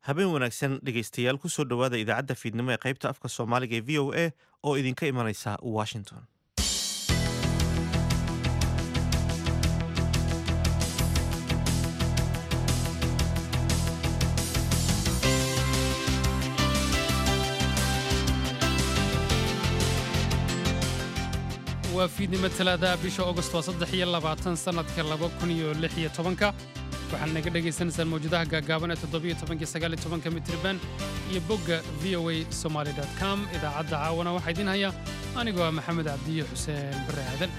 habeen wanaagsan dhegaystayaal kusoo dhowaada idaacadda fiidnimo ee qaybta afka soomaaliga ee v o a oo idinka imanaysa washington waa fiidnimo talaadaha bisha august waa saddex iyo labaatan sannadka laba kun iyo lix iyo tobanka waxaad naga dhagaysanaysaan mawjadaha gaagaaban ee toddobiyo tobanki sagaal iyo tobanka mitriban iyo bogga v o a somaly com idaacadda caawana waxaa idiin haya anigoo ah maxamed cabdiyo xuseen bare aadan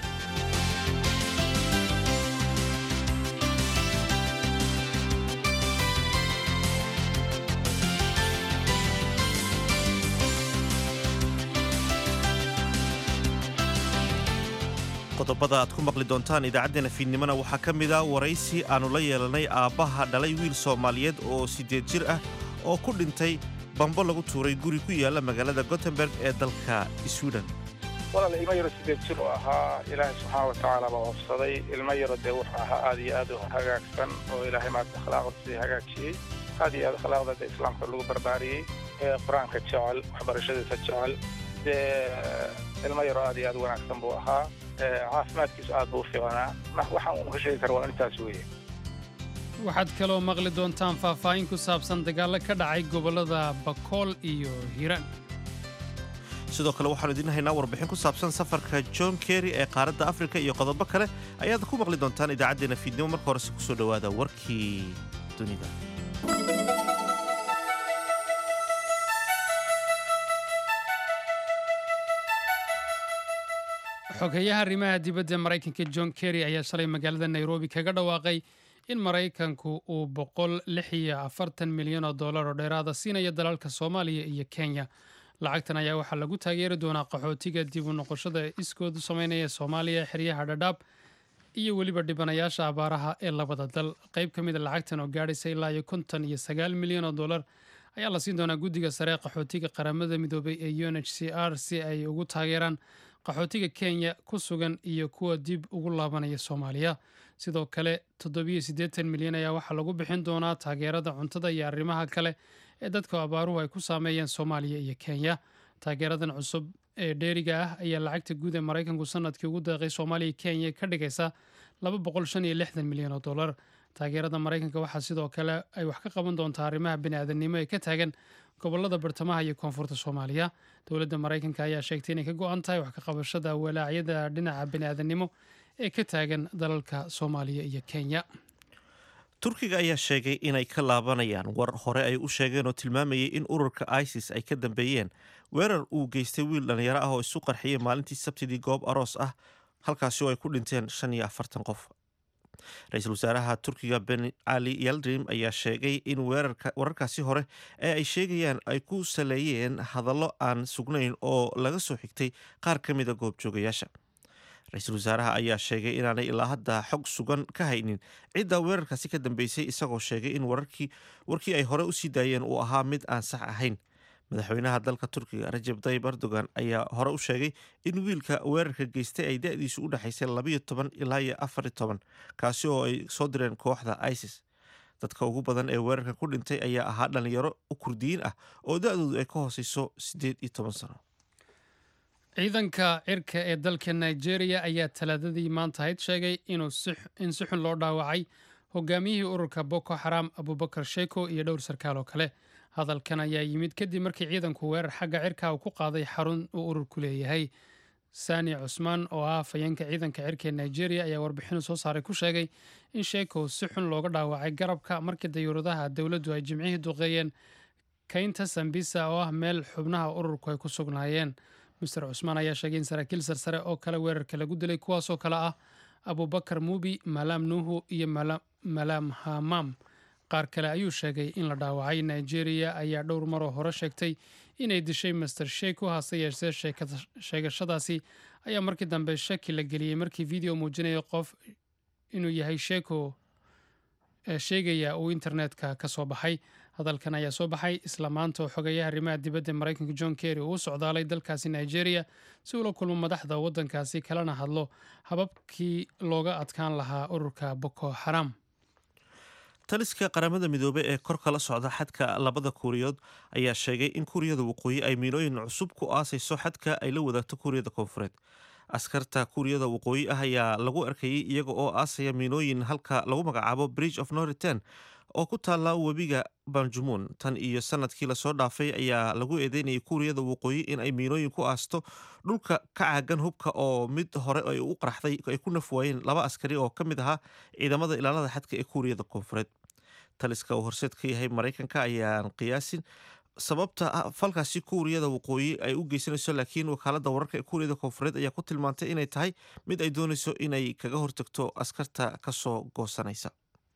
qodobada aad ku maqli doontaan idaacaddeenna fiidnimona waxaa ka mid a waraysi aannu la yeelanay aabbaha dhalay wiil soomaaliyeed oo siddeed jir ah oo ku dhintay bambo lagu tuuray guri ku yaalla magaalada gotemberg ee dalka swiden walaal ilmo yaro sideed jir oo ahaa ilaahay subxaana wa tacaala baa hofsaday ilmo yaro dee wuxuu ahaa aad iyo aad u hagaagsan oo ilaahay maanta akhlaaqda sii hagaajiyey aad iyo aad akhlaaqda dee islaamka lagu barbaariyey ee qur-aanka jecel waxbarashadiisa jecel dee ilmo yaro aad iyo aad u wanaagsan buu ahaa caafimaadkiisu aad buu u fiicnaa waxaan uu ka sheegi kara waa intaas weeye waxaad kaloo maqli doontaan faahfaahin ku saabsan dagaallo ka dhacay gobollada bakool iyo hiiraan sidoo kale waxaanu idiin haynaa warbixin ku saabsan safarka john kerry ee qaaradda afrika iyo qodobo kale ayaad ku maqli doontaan idaacaddeenna fiidnimo marka horese kusoo dhowaada warkii dunida xogeyaha arrimaha dibadda maraykanka john kerry ayaa shalay magaalada nairobi kaga dhawaaqay in maraykanku uu boqol lix iyo afartan milyan oo dollar oo dheeraada siinayo dalalka soomaaliya iyo kenya lacagtan ayaa waxaa lagu taageeri doonaa qaxootiga dib u noqoshada iskoodu sameynaya soomaaliya xeryaha dhadhaab iyo weliba dhibanayaasha abaaraha ee labada dal qayb ka mida lacagtan oo gaadhaysa ilaa iyo konton iyo sagaal milyan oo dollar ayaa la siin doonaa guddiga sare qaxootiga qaramada midoobay ee u n h c r si ay ugu taageeraan qaxootiga kenya ku sugan iyo kuwa dib ugu laabanaya soomaaliya sidoo kale toddobiyo siddeetan milyan ayaa waxaa lagu bixin doonaa taageerada cuntada iyo arrimaha kale ee dadka abaaruhu ay ku saameeyeen soomaaliya iyo kenya taageeradan cusub ee dheeriga ah ayaa lacagta guud ee maraykanku sanadkii ugu deeqay soomaaliya kenya ka dhigaysa laba boqol shan iyo lixdan milyan oo dollar taageerada maraykanka waxaa sidoo kale ay wax ka qaban doontaa arrimaha bini'aadanimo ee ka taagan gobolada bartamaha iyo koonfurta soomaaliya dowladda maraykanka ayaa sheegtay inay ka go-an tahay wax ka qabashada walaacyada dhinaca bini'aadanimo ee ka taagan dalalka soomaaliya iyo kenya turkiga ayaa sheegay inay ka laabanayaan war hore ay u sheegeen oo tilmaamayay in ururka isis ay ka dambeeyeen weerar uu geystay wiil dhallinyaro ah oo isu qarxiyay maalintii sabtidii goob aroos ah halkaasi oo ay ku dhinteen shan iyo afartan qof ra-iisul wasaaraha turkiga ben cali yaldrim ayaa sheegay in wararkaasi hore ee ay sheegayaan ay ku saleeyeen hadallo aan sugnayn oo laga soo xigtay qaar ka mida goobjoogayaasha ra-iisul wasaaraha ayaa sheegay inaanay ilaa hadda xog sugan ka haynin cidda weerarkaasi ka dambeysay isagoo sheegay in warkii ay hore usii daayeen uu ahaa mid aan sax ahayn madaxweynaha dalka turkiga rajab tayib erdogan ayaa hore u sheegay in wiilka weerarka geystay ay da-diisu u dhexaysay labayo toban ilaa iyo afar iyo toban kaasi oo ay soo direen kooxda isis dadka ugu badan ee weerarka ku dhintay ayaa ahaa dhallinyaro u kurdiyiin ah oo da-doodu ay ka hooseyso siddeed iyo toban sano ciidanka cirka ee dalka nigeria ayaa talaadadii maantahayd sheegay in si xun loo dhaawacay hogaamiyihii ururka boko xaram abubakar sheeko iyo dhowr sarkaal oo kale hadalkan ayaa yimid kadib markii ciidanku weerar xagga cirka uu ku qaaday xarun uu ururku leeyahay sani cusmaan oo ah afhayeenka ciidanka cirka ee nigeria ayaa warbixinu soo saaray ku sheegay in sheeko si xun looga dhaawacay garabka markii dayuuradaha dowladdu ay jimcihii duqeeyeen kaynta sambisa oo ah meel xubnaha ururku ay ku sugnaayeen master cusmaan ayaa sheegay in saraakiil sarsare oo kale weerarka lagu dilay kuwaasoo kale ah abubakar muubi malaam nuuhu iyo malaam hamaam qaar kale ayuu sheegay in la dhaawacay nigeria ayaa dhowr maroo hore sheegtay inay dishay master sheeko hase yeeshee sheegashadaasi ayaa markii dambe shaki la geliyey markii video muujinaya qof inuu yahay sheeko sheegaya uu internetka ka soo baxay hadalkan ayaa soo baxay isla maanta oo xogeeyaha arrimaha dibadda maraykanka john kerry uu u socdaalay dalkaasi nigeria si uula kulmo madaxda waddankaasi kalena hadlo hababkii looga adkaan lahaa ururka boko xaram taliska qaramada midoobey ee kor kala socda xadka labada kuuriyood ayaa sheegay in kuuriyada waqooyi ay miinooyin cusub ku aasayso xadka ay la wadaagto kuuriyada koonfureed askarta kuuriyada waqooyi ah ayaa lagu arkayay iyaga oo aasaya miinooyin halka lagu magacaabo bridge of noriten oo ku taalla webiga banjumuun tan iyo sanadkii lasoo dhaafay ayaa lagu eedeynayay kuuriyada waqooyi in ay miinooyin ku aasto dhulka ka caagan hubka oo mid hore ay u qaraxday ay ku nafwaayeen laba askari oo ka mid ahaa ciidamada ilaalada xadka ee kuuriyada koonfureed taliska uu horseed ka yahay maraykanka ayaan qiyaasin sababta falkaasi kuuriyada waqooyi ay u geysanayso laakiin wakaalada wararka ee kuuriyada koonfureed ayaa ku tilmaantay inay tahay mid ay doonayso inay kaga hortagto askarta kasoo goosanaysa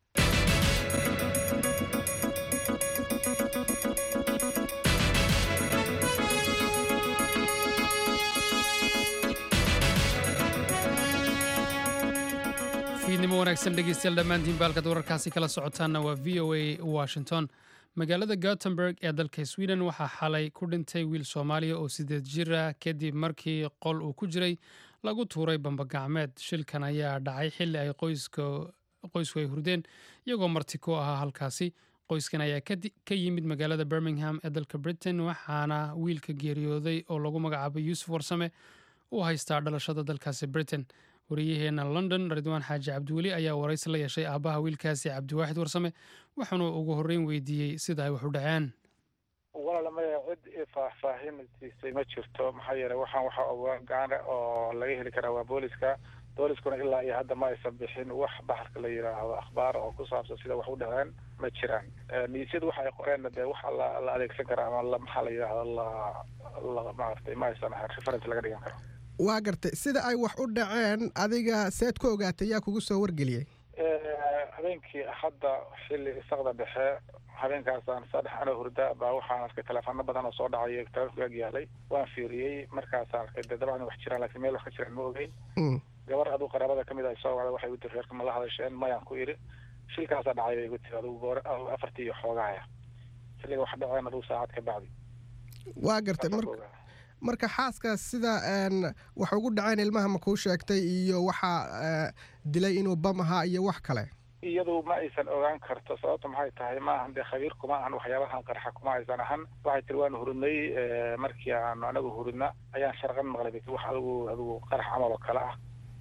fiidnimo wanaagsan dhegeystayaal dhammaantiin baalkad wararkaasi kala socotaanna waa v o a washington magaalada gotemburg ee dalka sweden waxaa xalay ku dhintay wiil soomaaliya oo sideed jir ah kadib markii qol uu ku jiray lagu tuuray bambagacmeed shilkan ayaa dhacay xilli ay qoysku ay hurdeen iyagoo marti ku ahaa halkaasi qoyskan ayaa ka yimid magaalada birmingham ee dalka britain waxaana wiilka geeriyooday oo lagu magacaabay yuusuf warsame uu haystaa dhalashada dalkaasi britain wariyaheena london ridwaan xaaji cabdiweli ayaa waraysi la yeeshay aabbaha wiilkaasi cabdiwaaxid warsame waxaanu ugu horreyn weydiiyey sida ay wax u dhaceen walaala maya cid faahfaahintiisay ma jirto maxaa yeelay waxaan waxa ogaana oo laga heli karaa waa booliska booliskuna ilaa iyo hadda ma aysan bixin wax baxarka la yidhaahdo akhbaar oo ku saabsan sida wax u dhaceen ma jiraan miisyada waxa ay qoreenna dee waxa la la adeegsan kara ama maxaa la yidhaahdo la la maaragtay ma aysan ahayn reference laga dhigan karo waa gartay sida ay wax u dhaceen adiga seed ku ogaatay yaa kugu soo wargeliyey habeenkii hadda xilli isaqda dhexe habeenkaasaan saddex anoo hurda baa waxaan arkay teleefono badan oo soo dhacay telefonka ag yaalay waan fiiriyey markaasaan arkay dee dabcan wax jiraan laakiin meel wax ka jiraan ma ogeyn gabar aduu qaraabada kamid ah soo wacday waxay uti reerka ma la hadasheen mayaan ku idhi shilkaasaa dhacay bay igu tiri adugu goor afartii iyo xoogahaya xilliga wax dhaceen adugu saacad ka bacdi waa gartay marka marka xaaskaas sida wax ugu dhaceen ilmaha ma kuu sheegtay iyo waxaa dilay inuu bam ahaa iyo wax kale iyadu ma aysan ogaan karto sababta maxay tahay ma ahan dee khabiir kuma ahan waxyaabahan qarxa kuma aysan ahan waxay tiri waanu hurudnay markii aanu anagu hurudna ayaan sharqan maqlay bay tiri wax adigu adigu qarax camal oo kale ah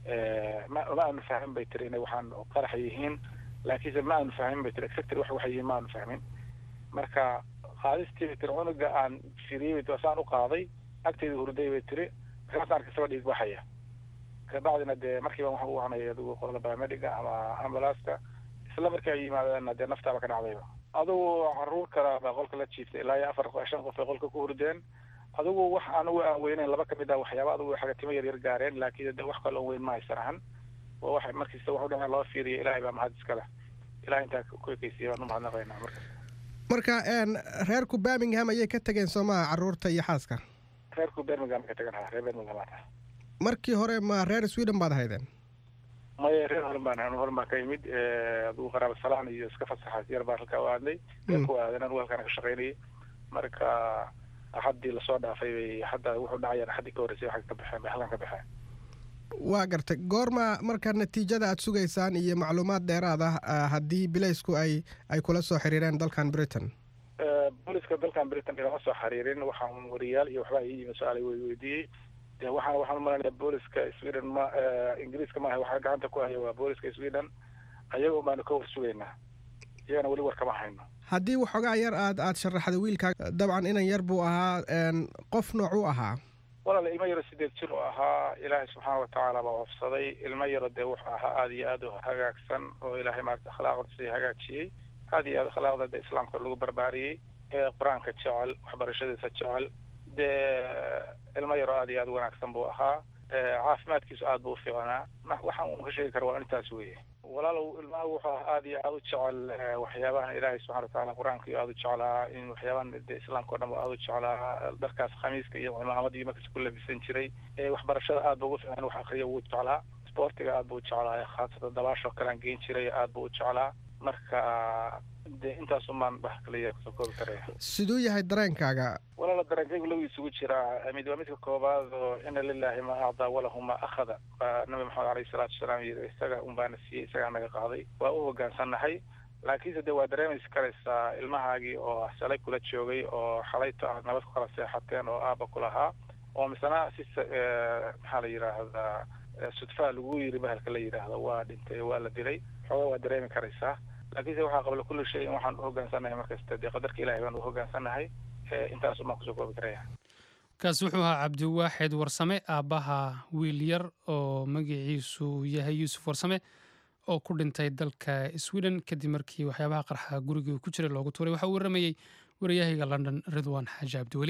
ma ma aanu fahmin bay tiri inay waxaan qarax yihiin laakiinse ma aanu fahmin bay tiri exactly wax waxay yihiin ma aanu fahmin marka qaadistii bay tiri cunuga aan firiyey bay tiri saan u qaaday agteeda hurday bay tiri markaas arkay saba dhiig baxaya kabacdina dee markiiba waxaan u wahanaya adigu qolada biomediga ama ambulaaska isla markii ay yimaadeenna dee naftaaba ka dhacdayba adugu caruur kala baa qolka la jiiftay ilaa iyo afar shan qof ay qolka ku hurdeen adugu wax anugu aan weyneyn laba kamid ah waxyaaba adugu xagatimo yar yar gaareen laakiin de wax kaloo weyn ma haysan ahan waa wax markiisa wax u dhaceen loo fiiriya ilaahay baa mahad iska leh ilahay intaa ku ekeysiya baan u mahadnaqaynaa marka marka reerku birmingham ayay ka tageen soomaha caruurta iyo xaaska reerku birmingham ka tagan reer birmingham aan markii hore ma reer sweden baad ahaydeen maya reer horan baan horan baan ka yimid adugu qaraaba salaan iyo iska fasaxaas yar baan halkaa u aadnay ku aadan anugu halkaan ka shaqaynayay marka axaddii lasoo dhaafay bay hadda wuxuu dhacayaan axaddii ka horreysay waxay ka baxeen bay halkan ka baxeen waa gartay goorma marka natiijada aad sugaysaan iyo macluumaad dheeraad ah haddii bilaysku ay ay kula soo xiriireen dalkan britain booliska dalkan britain ilama soo xiriirin waxaan wariyaal iyo waxbaa ii yimi su-aal way weydiiyey de waxaan waxaan umalanaya booliska sweden ma ingiriiska maaha waxaa gacanta ku haya waa booliska sweden ayaga baanu ka war sugaynaa iyagana weli war kama hayno haddii waxoogaa yar aad aad sharaxda wiilkaa dabcan inan yar buu ahaa qof noocuu ahaa walaala ilmo yaro sideed jir oo ahaa ilaahay subxaana watacaala baa wafsaday ilmo yaro dee wuxuu ahaa aada iyo aada u hagaagsan oo ilaahay maarata akhlaaqdiisa hagaajiyey aada iyo aada akhlaaqda de islaamka lagu barbaariyey ee qur-aanka jecel waxbarashadiisa jecel dee ilmo yaro aada iyo aada wanaagsan buu ahaa caafimaadkiisu aada buu ufiicnaa waxaan uu ka sheegi kara waa intaas weye walaalow ilmaha wuxuu ahaa aada iyo aada u jecel waxyaabahan ilaahay subxana watacaala qur-aanka iyo aada u jeclaa in waxyaabahan de islaamka o dhan ba aada u jeclaa dharkaas khamiiska iyo cimaamadii markas ku labisan jiray waxbarashada aada buu ugu fiican wax akriya wuu jeclaa sportiga aada buu u jeclaa khaasatan dabaasho kalean geen jiray aada buu u jeclaa marka de intaasumaan wax kaliya kusoo koobi karaya siduu yahay dareenkaaga walaala dareenkaygu lagu isugu jiraa mid waa midka koobaad oo ina lilahi ma acdaa walahu ma akhada baa nabi maxamed aleyhi salaatu wasalaam yiri isaga un baana siiyey isagaa naga qaaday waa u hogaansannahay laakiinse dee waa dareemaysi karaysaa ilmahaagii oo shalay kula joogay oo xalayto aad nabad ku kala seexateen oo aaba ku lahaa oo misena si maxaa la yidhaahdaa sudfaa lagu yiri bahalka la yidhaahdo waa dhintay waa la dilay xoogaa waa dareemi karaysaa laakiinse waxaa qabla kulli shay in waxaan u hogaansanahay markasta dee qadarka ilahay baan u hogaansanahay intaas umaan kusoo koobi karaya kaasi wuxuu ahaa cabdiwaaxid warsame aabbaha wiil yar oo magaciisu yahay yuusuf warsame oo ku dhintay dalka sweden kadib markii waxyaabaha qarxa gurigii ku jiray loogu tuuray waxaa uu waramayey wariyahayga london ridwan xaaji cabdiweli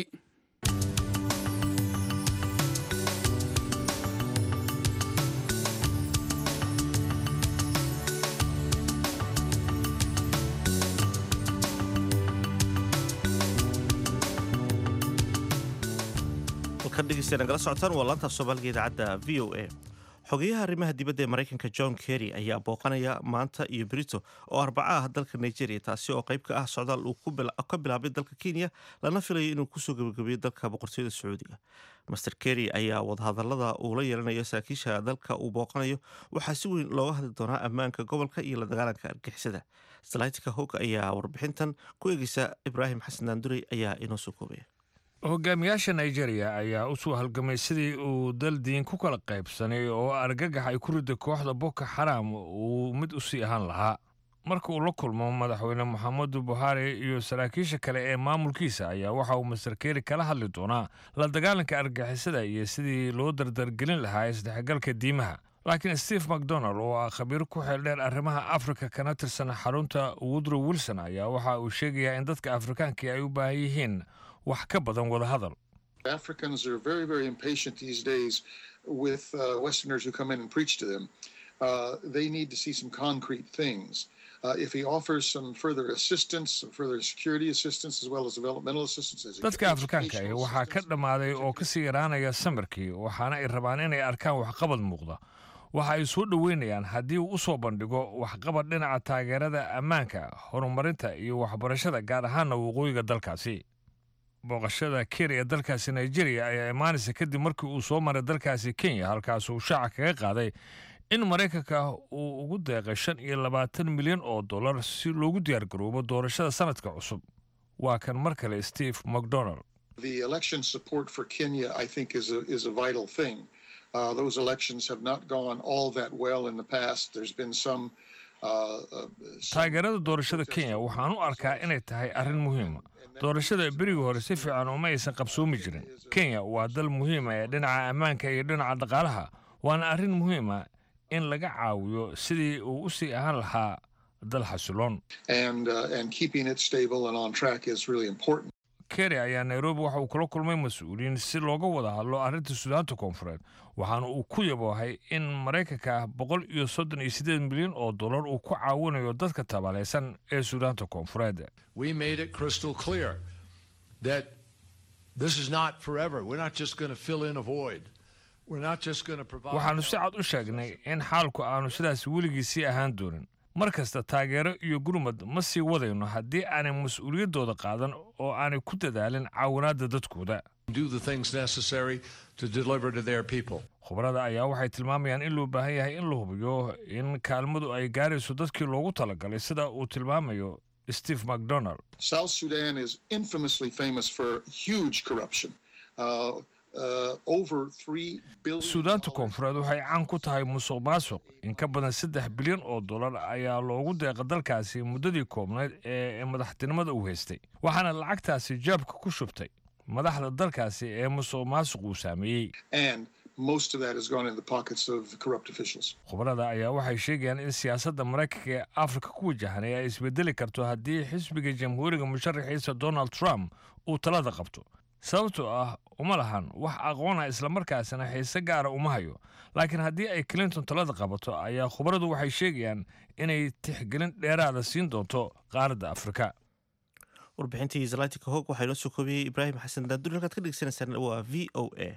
nagala socotaan waa laantaaf soomaaliga idaacadda v o a xogeyaha arrimaha dibadda ee maraykanka john kerry ayaa booqanaya maanta iyo brito oo arbaca ah dalka nigeria taasi oo qayb ka ah socdaal uu ka bilaabay dalka kenya lana filayo inuu kusoo gebagabeeyo dalka boqortooyada sacuudiga master kerry ayaa wadahadalada uu la yeelanayo saraakiisha dalka uu booqanayo waxaa si weyn looga hadli doonaa ammaanka gobolka iyo la dagaalanka argixisada salaatika hog ayaa warbixintan ku eegeysa ibraahim xasan daandurey ayaa inoo soo koobaya hogaamiyaasha nigeria ayaa u soo halgamay sidii uu dal diin ku kala qaybsanay oo argagax ay ku ridda kooxda boko xaram uu mid u sii ahaan lahaa marka uu la kulmo madaxweyne moxamedu buhari iyo saraakiisha kale ee maamulkiisa ayaa waxa uu master keri kala hadli doonaa la dagaalanka argixisada iyo sidii loo dardargelin lahaa isdhexgalka diimaha laakiin steve macdonald oo ah khabiiro ku xeeldheer arrimaha afrika kana tirsan xarunta woodrow wilson ayaa waxa uu sheegayaa in dadka afrikaanka ay u baahan yihiin wax ka badan wada hadal Africans are very, very impatient these days with uh, Westerners who come in and preach to them. Uh, they need to see some concrete things. Uh, if he offers some further assistance, some further security assistance, as well as developmental assistance, as dadka afrikaanka ah waxaa ka dhammaaday oo ka sii yaraanaya samarkii waxaana ay rabaan inay arkaan waxqabad muuqda waxa ay soo dhoweynayaan haddii uu u soo bandhigo waxqabad dhinaca taageerada ammaanka horumarinta iyo waxbarashada gaar ahaana waqooyiga dalkaasi booqashada keri ee dalkaasi nigeria ayaa imaanaysa kadib markii uu soo maray dalkaasi kenya halkaas uu shaaca kaga qaaday in maraykanka uu ugu deeqay shan iyo labaatan milyan oo dollar si loogu diyaargaroobo doorashada sanadka cusub waa kan mar kale steve macdonald The election support for Kenya, I think, is a, is a vital thing. Uh, those elections have not gone all that well in the past. There's been some. Uh, uh, some taageerada doorashada kenya waxaan u arkaa inay tahay arrin muhiima doorashada berigii hore si fiican uma aysan qabsoomi jirin kenya waa dal muhiima ee dhinaca ammaanka iyo dhinaca dhaqaalaha waana arrin muhiima in laga caawiyo sidii uu u sii ahaan lahaa dal xasiloon and uh, and keeping it stable and on track is really important. keri ayaa nairobi waxa uu kula kulmay mas-uuliyiin si looga wada hadlo arrinta suudaanta koonfureed waxaana uu ku yaboohay in maraykanka boqol iyo soddon iyo siddeed milyan oo dollar uu ku caawinayo dadka tabalaysan ee suudaanta koonfureed we made it crystal clear that this is not forever. We're not just going to fill in a void. We're not just going to provide. waxaannu si cad u sheegnay in xaalku aanu sidaas weligii sii ahaan doonin mar kasta taageero iyo gurmad ma sii wadayno haddii aanay mas-uuliyaddooda qaadan oo aanay ku dadaalin caawinaadda dadkooda do the things necessary to deliver to their people. khubarada ayaa waxay tilmaamayaan in loo baahan yahay in la hubiyo in kaalmadu ay gaarayso dadkii loogu talagalay sida uu tilmaamayo steve macdonald South Sudan is infamously famous for huge corruption. Uh, uh, over three billion. suudaanta koonfureed waxay caan ku tahay musuq maasuq in ka badan saddex bilyan oo dollar ayaa loogu deeqa dalkaasi muddadii koobnayd ee madaxtinimada uu haystay waxaana lacagtaasi jaabka ku shubtay madaxda dalkaasi ee musuq maasuq uu saameeyey and most of that has gone in the pockets of corrupt officials. khubarada ayaa waxay sheegayaan in siyaasadda maraykanka ee afrika ku wajahanay ay isbedeli karto haddii xisbiga jamhuuriga musharaxiisa donald trump uu talada qabto sababtoo ah uma lahan wax aqoona islamarkaasina xiise gaara uma hayo laakiin haddii ay clinton talada qabato ayaa khubaradu waxay sheegayaan inay tixgelin dheeraada siin doonto qaaradda afrika warbixintii zalatika hog waxaa inoo soo koobiyey ibraahim xasan daanduri halkaad ka dhegeysanaysaan waa v o a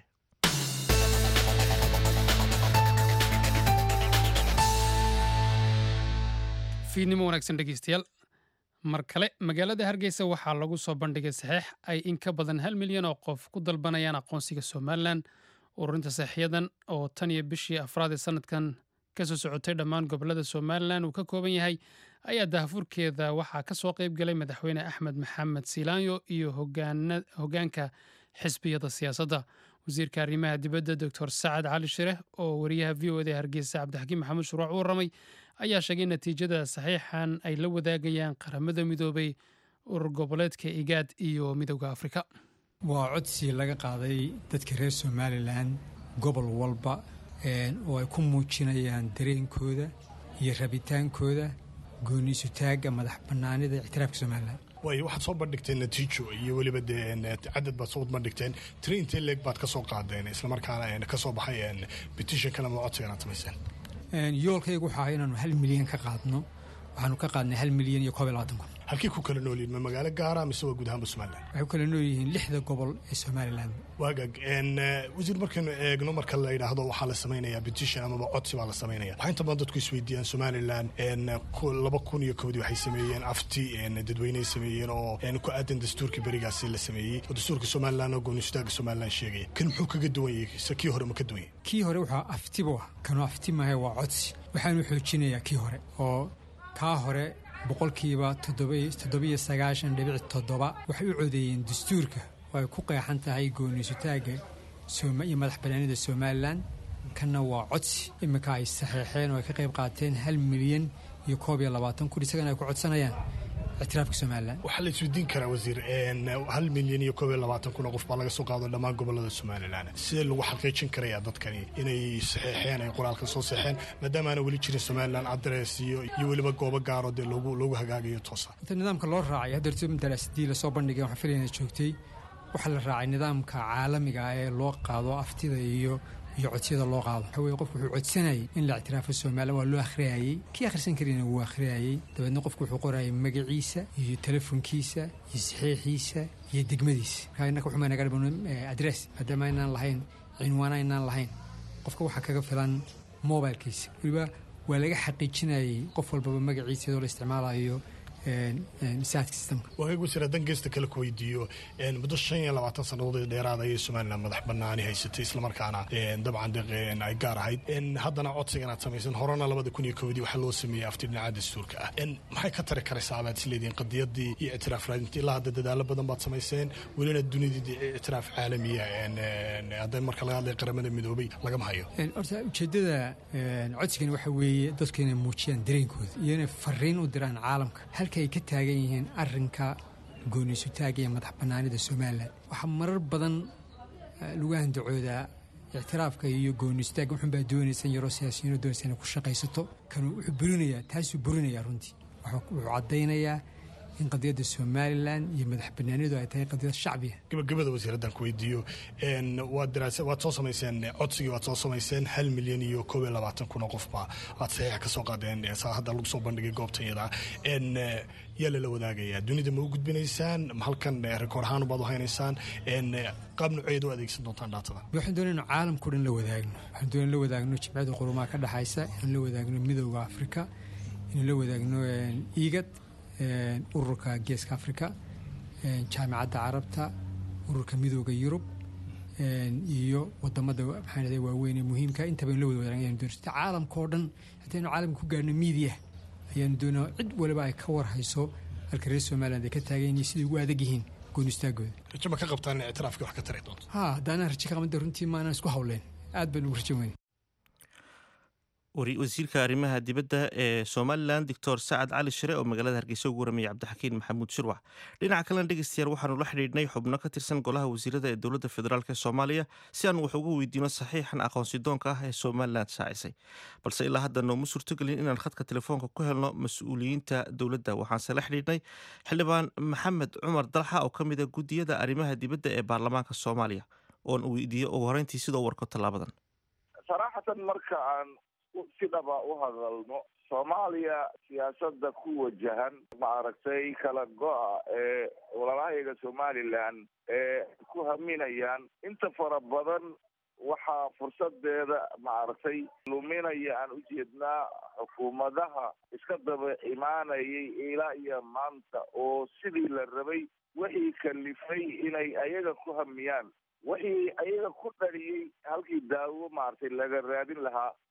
fiidnimo wanaagsan dhegeystayaal mar kale magaalada hargeysa waxaa lagu soo bandhigay saxiix ay in ka badan hal milyan oo qof ku dalbanayaan aqoonsiga somalilan ururinta saxiixyadan oo tan iyo bishii afraad ee sanadkan kasoo socotay dhammaan gobolada somalilan uu ka kooban yahay ayaa daahfurkeeda waxaa ka soo qayb galay madaxweyne axmed maxamed silaanyo iyo hoggaanka xisbiyada siyaasadda wasiirka arrimaha dibadda doctor sacad cali shireh oo wariyaha v o eda hargeysa cabdixakiim maxamuud shuruuc u warramay ayaa sheegay natiijada saxiixan ay la wadaagayaan qaramada midoobay urur goboleedka igaad iyo midowda afrika waa codsi laga qaaday dadka reer somalilan gobol walba oo ay ku muujinayaan dareenkooda iyo rabitaankooda gooniisutaagga madax bannaanida ictiraafka somalilan way waxaad soo bandhigteen natiijo iyo weliba dee cadad baad soo bandhigteen tiri intee leeg baad ka soo qaadeen islamarkaana ka soo baxay petitionkan ama codsigan aad samayseen yoolkaygu waxaa ahaa inaanu hal milyan ka qaadno waxaanu ka qaadnay hal milyan iyo koob iyo labaatan kun halkii ku kala noolyihin ma magaalo gaara mise waa guud ahaanba somalilan waxay ku kala nool yihiin lixda gobol ee somalilan waagag wasiir markaynu eegno marka la yidhaahdo waxaa la samaynayaa petition amaba codsi baa la samaynaya waxaa inta badan dadku isweydiiyaan somalilan laba kun iyo kowdii waxay sameeyeen afti dadweyneay sameeyeen oo ku aadan dastuurkii berigaasi la sameeyey oo dastuurka somalilan oo goonistaagga somalilan sheegaya kan muxuu kaga duwan yahay se kii hore ma ka duwan yahay kii hore waxaa aftibu ah kanuu afti maahe waa codsi waxaanu xoojinayaa kii hore oo kaa hore boqolkiiba toddobiyo sagaashan dhibic toddoba waxay u codeeyeen dastuurka oo ay ku qeexan tahay gooniisutaagga iyo madax bannaanida somalilan kanna waa codsi iminka ay saxeexeen oo ay ka qayb qaateen hal milyan iyo koob iyo labaatan kun isagana ay ku codsanayaan ictiraafka somalilan waxaa la isweydiin karaa wasiir hal milyan iyo koob iyo labaatan kun oo qof baa laga soo qaado dhammaan gobolada somalilan sidee lagu xaqiijin karayaa dadkani inay saxeexeen ay qoraalka soo saxeen maadaama aana weli jirin somalilan adres iyo iyo weliba goobo gaaro dee loogu loogu hagaagayo toosa inta nidaamka loo raacay haddeerto daraasadii lasoo bandhigay waxaan filayna joogtay waxaa la raacay nidaamka caalamiga ah ee loo qaado aftida iyo iyo codsiyada loo qaado waxa weye qofku wuxuu codsanayay in la ictiraafo somalilan waa loo akhriyayey kii akhrisan karina wuu akhriyayey dabeedna qofku wuxuu qorayay magaciisa iyo telefonkiisa iyo saxiixiisa iyo degmadiisa markaa innaka waxuma naga dhiban adress maadaama aynaan lahayn cinwaan aynaan lahayn qofka waxaa kaga filan mobilkiisa weliba waa laga xaqiijinayay qof walbaba magaciisa iyadoo la isticmaalayo waagagu jira dan geesta kale ku weydiiyo muddo shan iyo labaatan sannadood dheeraad ayay somalilan madax banaani haysatay islamarkaana dabcan ay gaar ahayd haddana codsigan aad samaysan horena labada kun iyo kowdii waxaa loo sameeyey afti dhinaca dastuurka ah maxay ka tari karaysaa abaad isleedihiin qadiyadii iyo ictiraaf raadinta ilaa hadda dadaalo badan baad samayseen welina dunidii ictiraaf caalamiya hadda marka laga hadlaya qaramada midoobay lagama hayo horta ujeeddada codsigani waxa weeye dadku inay muujiyaan dareenkooda iyo inay fariin u diraan caalamka halka ay ka taagan yihiin arrinka gooniisutaaga iyo madax bannaanida somalilan waxaa marar badan lagu handacoodaa ictiraafka iyo gooniisutaagga wuxuunbaa doonaysan yaroo siyaasiyiino doonaysa inay ku shaqaysato kanuu wuxuu burinayaa taasuu burinayaa runtii wuxuu caddaynayaa in qadiyadda somalilan iyo madax banaanidu ay tahay qadiyad shacbiya gabagabada wasiiraddan ku weydiiyo waad daraasa waad soo samayseen codsigii waad soo samayseen hal milyan iyo koob iyo labaatan kun oo qofba aad saxiixa ka soo qaadeen saa hadda lagu soo bandhigay goobtan yadaa yaa lala wadaagayaa dunida ma u gudbinaysaan halkan rekoord ahaan baad u haynaysaan qaab nuceed u adeegsan doontaan dhaatada waxaan doonay inu caalamkao dhan la wadaagno waxaan doonay la wadaagno jimciyadda qurumaha ka dhexaysa inaan la wadaagno midowda afrika inaan la wadaagno iigad ururka geeska africa jaamicadda carabta ururka midooda yurub iyo wadamada maxaa waaweyn ee muhiimka intaba in la wada wadaagan doon caalamka oo dhan hataa inu caalamka ku gaarno miidiya ayaanu doonaa cid waliba ay ka warhayso halka reer somaliland ay ka taagan yihiin siday ugu adag yihiin goonistaagooda rajo ma ka qabtaan in ictiraafkii wax ka tari doonto ha haddaanaan rajo ka qabanta runtii maanaan isku hawleen aad baan ugu rajo weyn wasiirka arrimaha dibadda ee somalilan doctor sacad cali shire oo magaalada hargeysa ugu waramayay cabdixakiin maxamuud shirwax dhinaca kalena dhegeystayaal waxaanu la xidhiidhnay xubno ka tirsan golaha wasiirada ee dowladda federaalk ee soomaaliya si aan wax uga weydiino saxiixan aqoonsidoonka ah ee somalilan shaacisay balse ilaa hadda nooma suurtogelin inaan khadka telefoonka ku helno mas-uuliyiinta dowladda waxaanse la xidhiidhnay xildhibaan maxamed cumar dalxa oo ka mid a guddiyada arrimaha dibadda ee baarlamaanka soomaaliya oon weydiiyo ugu horeyntii sidoo warko tallaabadan si dhaba u hadalno soomaaliya siyaasadda ku wajahan maaragtay kala go-a ee walaalahayga somalilan ee ku haminayaan inta fara badan waxaa fursadeeda maaragtay luminaya aan ujeednaa xukuumadaha iska daba imaanayay ilaa iyo maanta oo sidii la rabay wixii kalifay inay ayaga ku hamiyaan wixii ayaga ku dhaliyey halkii daawo maaragtay laga raadin lahaa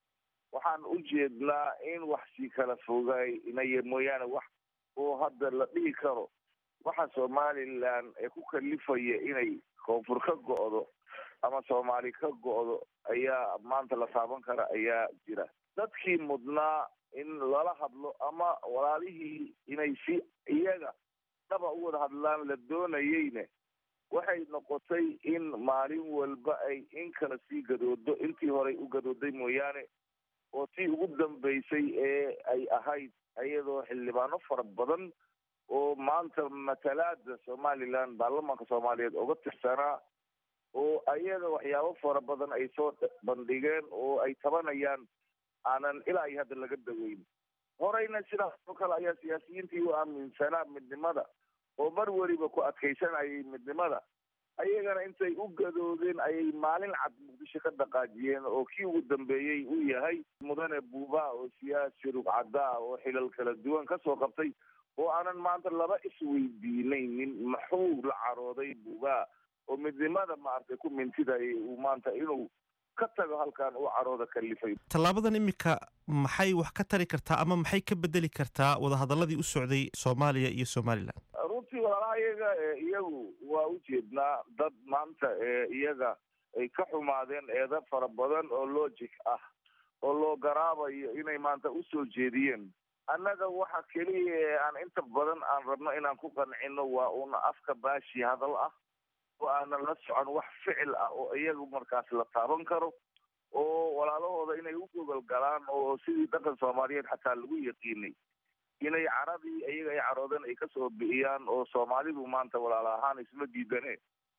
waxaan u jeednaa in wax sii kala fogaynaya mooyaane wax oo hadda la dhihi karo waxa somalilan ee ku kalifaya inay koonfur ka go'do ama soomaali ka go'do ayaa maanta la taaban kara ayaa jira dadkii mudnaa in lala hadlo ama walaalihii inay si iyaga dhaba u wada hadlaan la doonayeyne waxay noqotay in maalin walba ay in kala sii gadoodo intii horey u gadooday mooyaane oo tii ugu dambeysay ee ay ahayd iyadoo xildhibaano fara badan oo maanta matalaada somaliland baarlamaanka soomaaliyeed uga tirsanaa oo ayaga waxyaabo fara badan ay soo bandhigeen oo ay tabanayaan aanan ilaa iyo hadda laga daweyn horeyna sidaas oo kale ayaa siyaasiyiintii u aaminsanaa midnimada oo mar weliba ku adkaysanayay midnimada ayagana intay u gadoodeen ayay maalin cad muqdisho ka dhaqaajiyeen oo kii ugu dambeeyey uu yahay mudane buuba oo siyaasi rugcadaa oo xilal kala duwan kasoo qabtay oo aanan maanta laba isweydiinaynin maxuu la carooday buuba oo midnimada maaragtay ku mintidayay uu maanta inuu ka tago halkan uu carooda kalifay tallaabadan iminka maxay wax ka tari kartaa ama maxay ka bedeli kartaa wadahadaladii u socday soomaaliya iyo somalilan runtii walaalaha iyaga iyagu waa ujeednaa dad maanta iyaga ay ka xumaadeen eeda fara badan oo logic ah oo loo garaabayo inay maanta usoo jeediyeen annaga waxa keliya ee aan inta badan aan rabno inaan ku qancino waa una afka baashi hadal ah oo aanan la socon wax ficil ah oo iyagu markaas la taaban karo oo walaalahooda inay u gogol galaan oo sidii dhaqan soomaaliyeed xataa lagu yaqiinay inay caradii iyaga ay caroodeen ay kasoo bi'iyaan oo soomaalidu maanta walaala ahaan isma diidane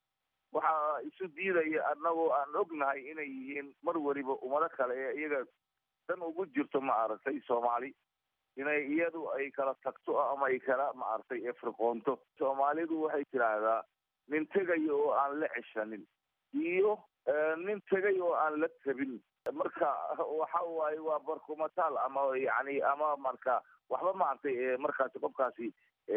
waxaa isu diidaya annagoo aan ognahay inay yihiin mar weliba ummado kale ee iyaga dan ugu jirto ma aragtay soomaali inay iyadu ay kala tagto ama ay kala maaragtay efriqoonto soomaalidu waxay tidhaahdaa nin tegayo oo aan la ceshanin iyo nin tegay oo aan la tabin marka waxa waaye waa barkumataal ama yani ama marka waxba maaragtay markaasi qofkaasi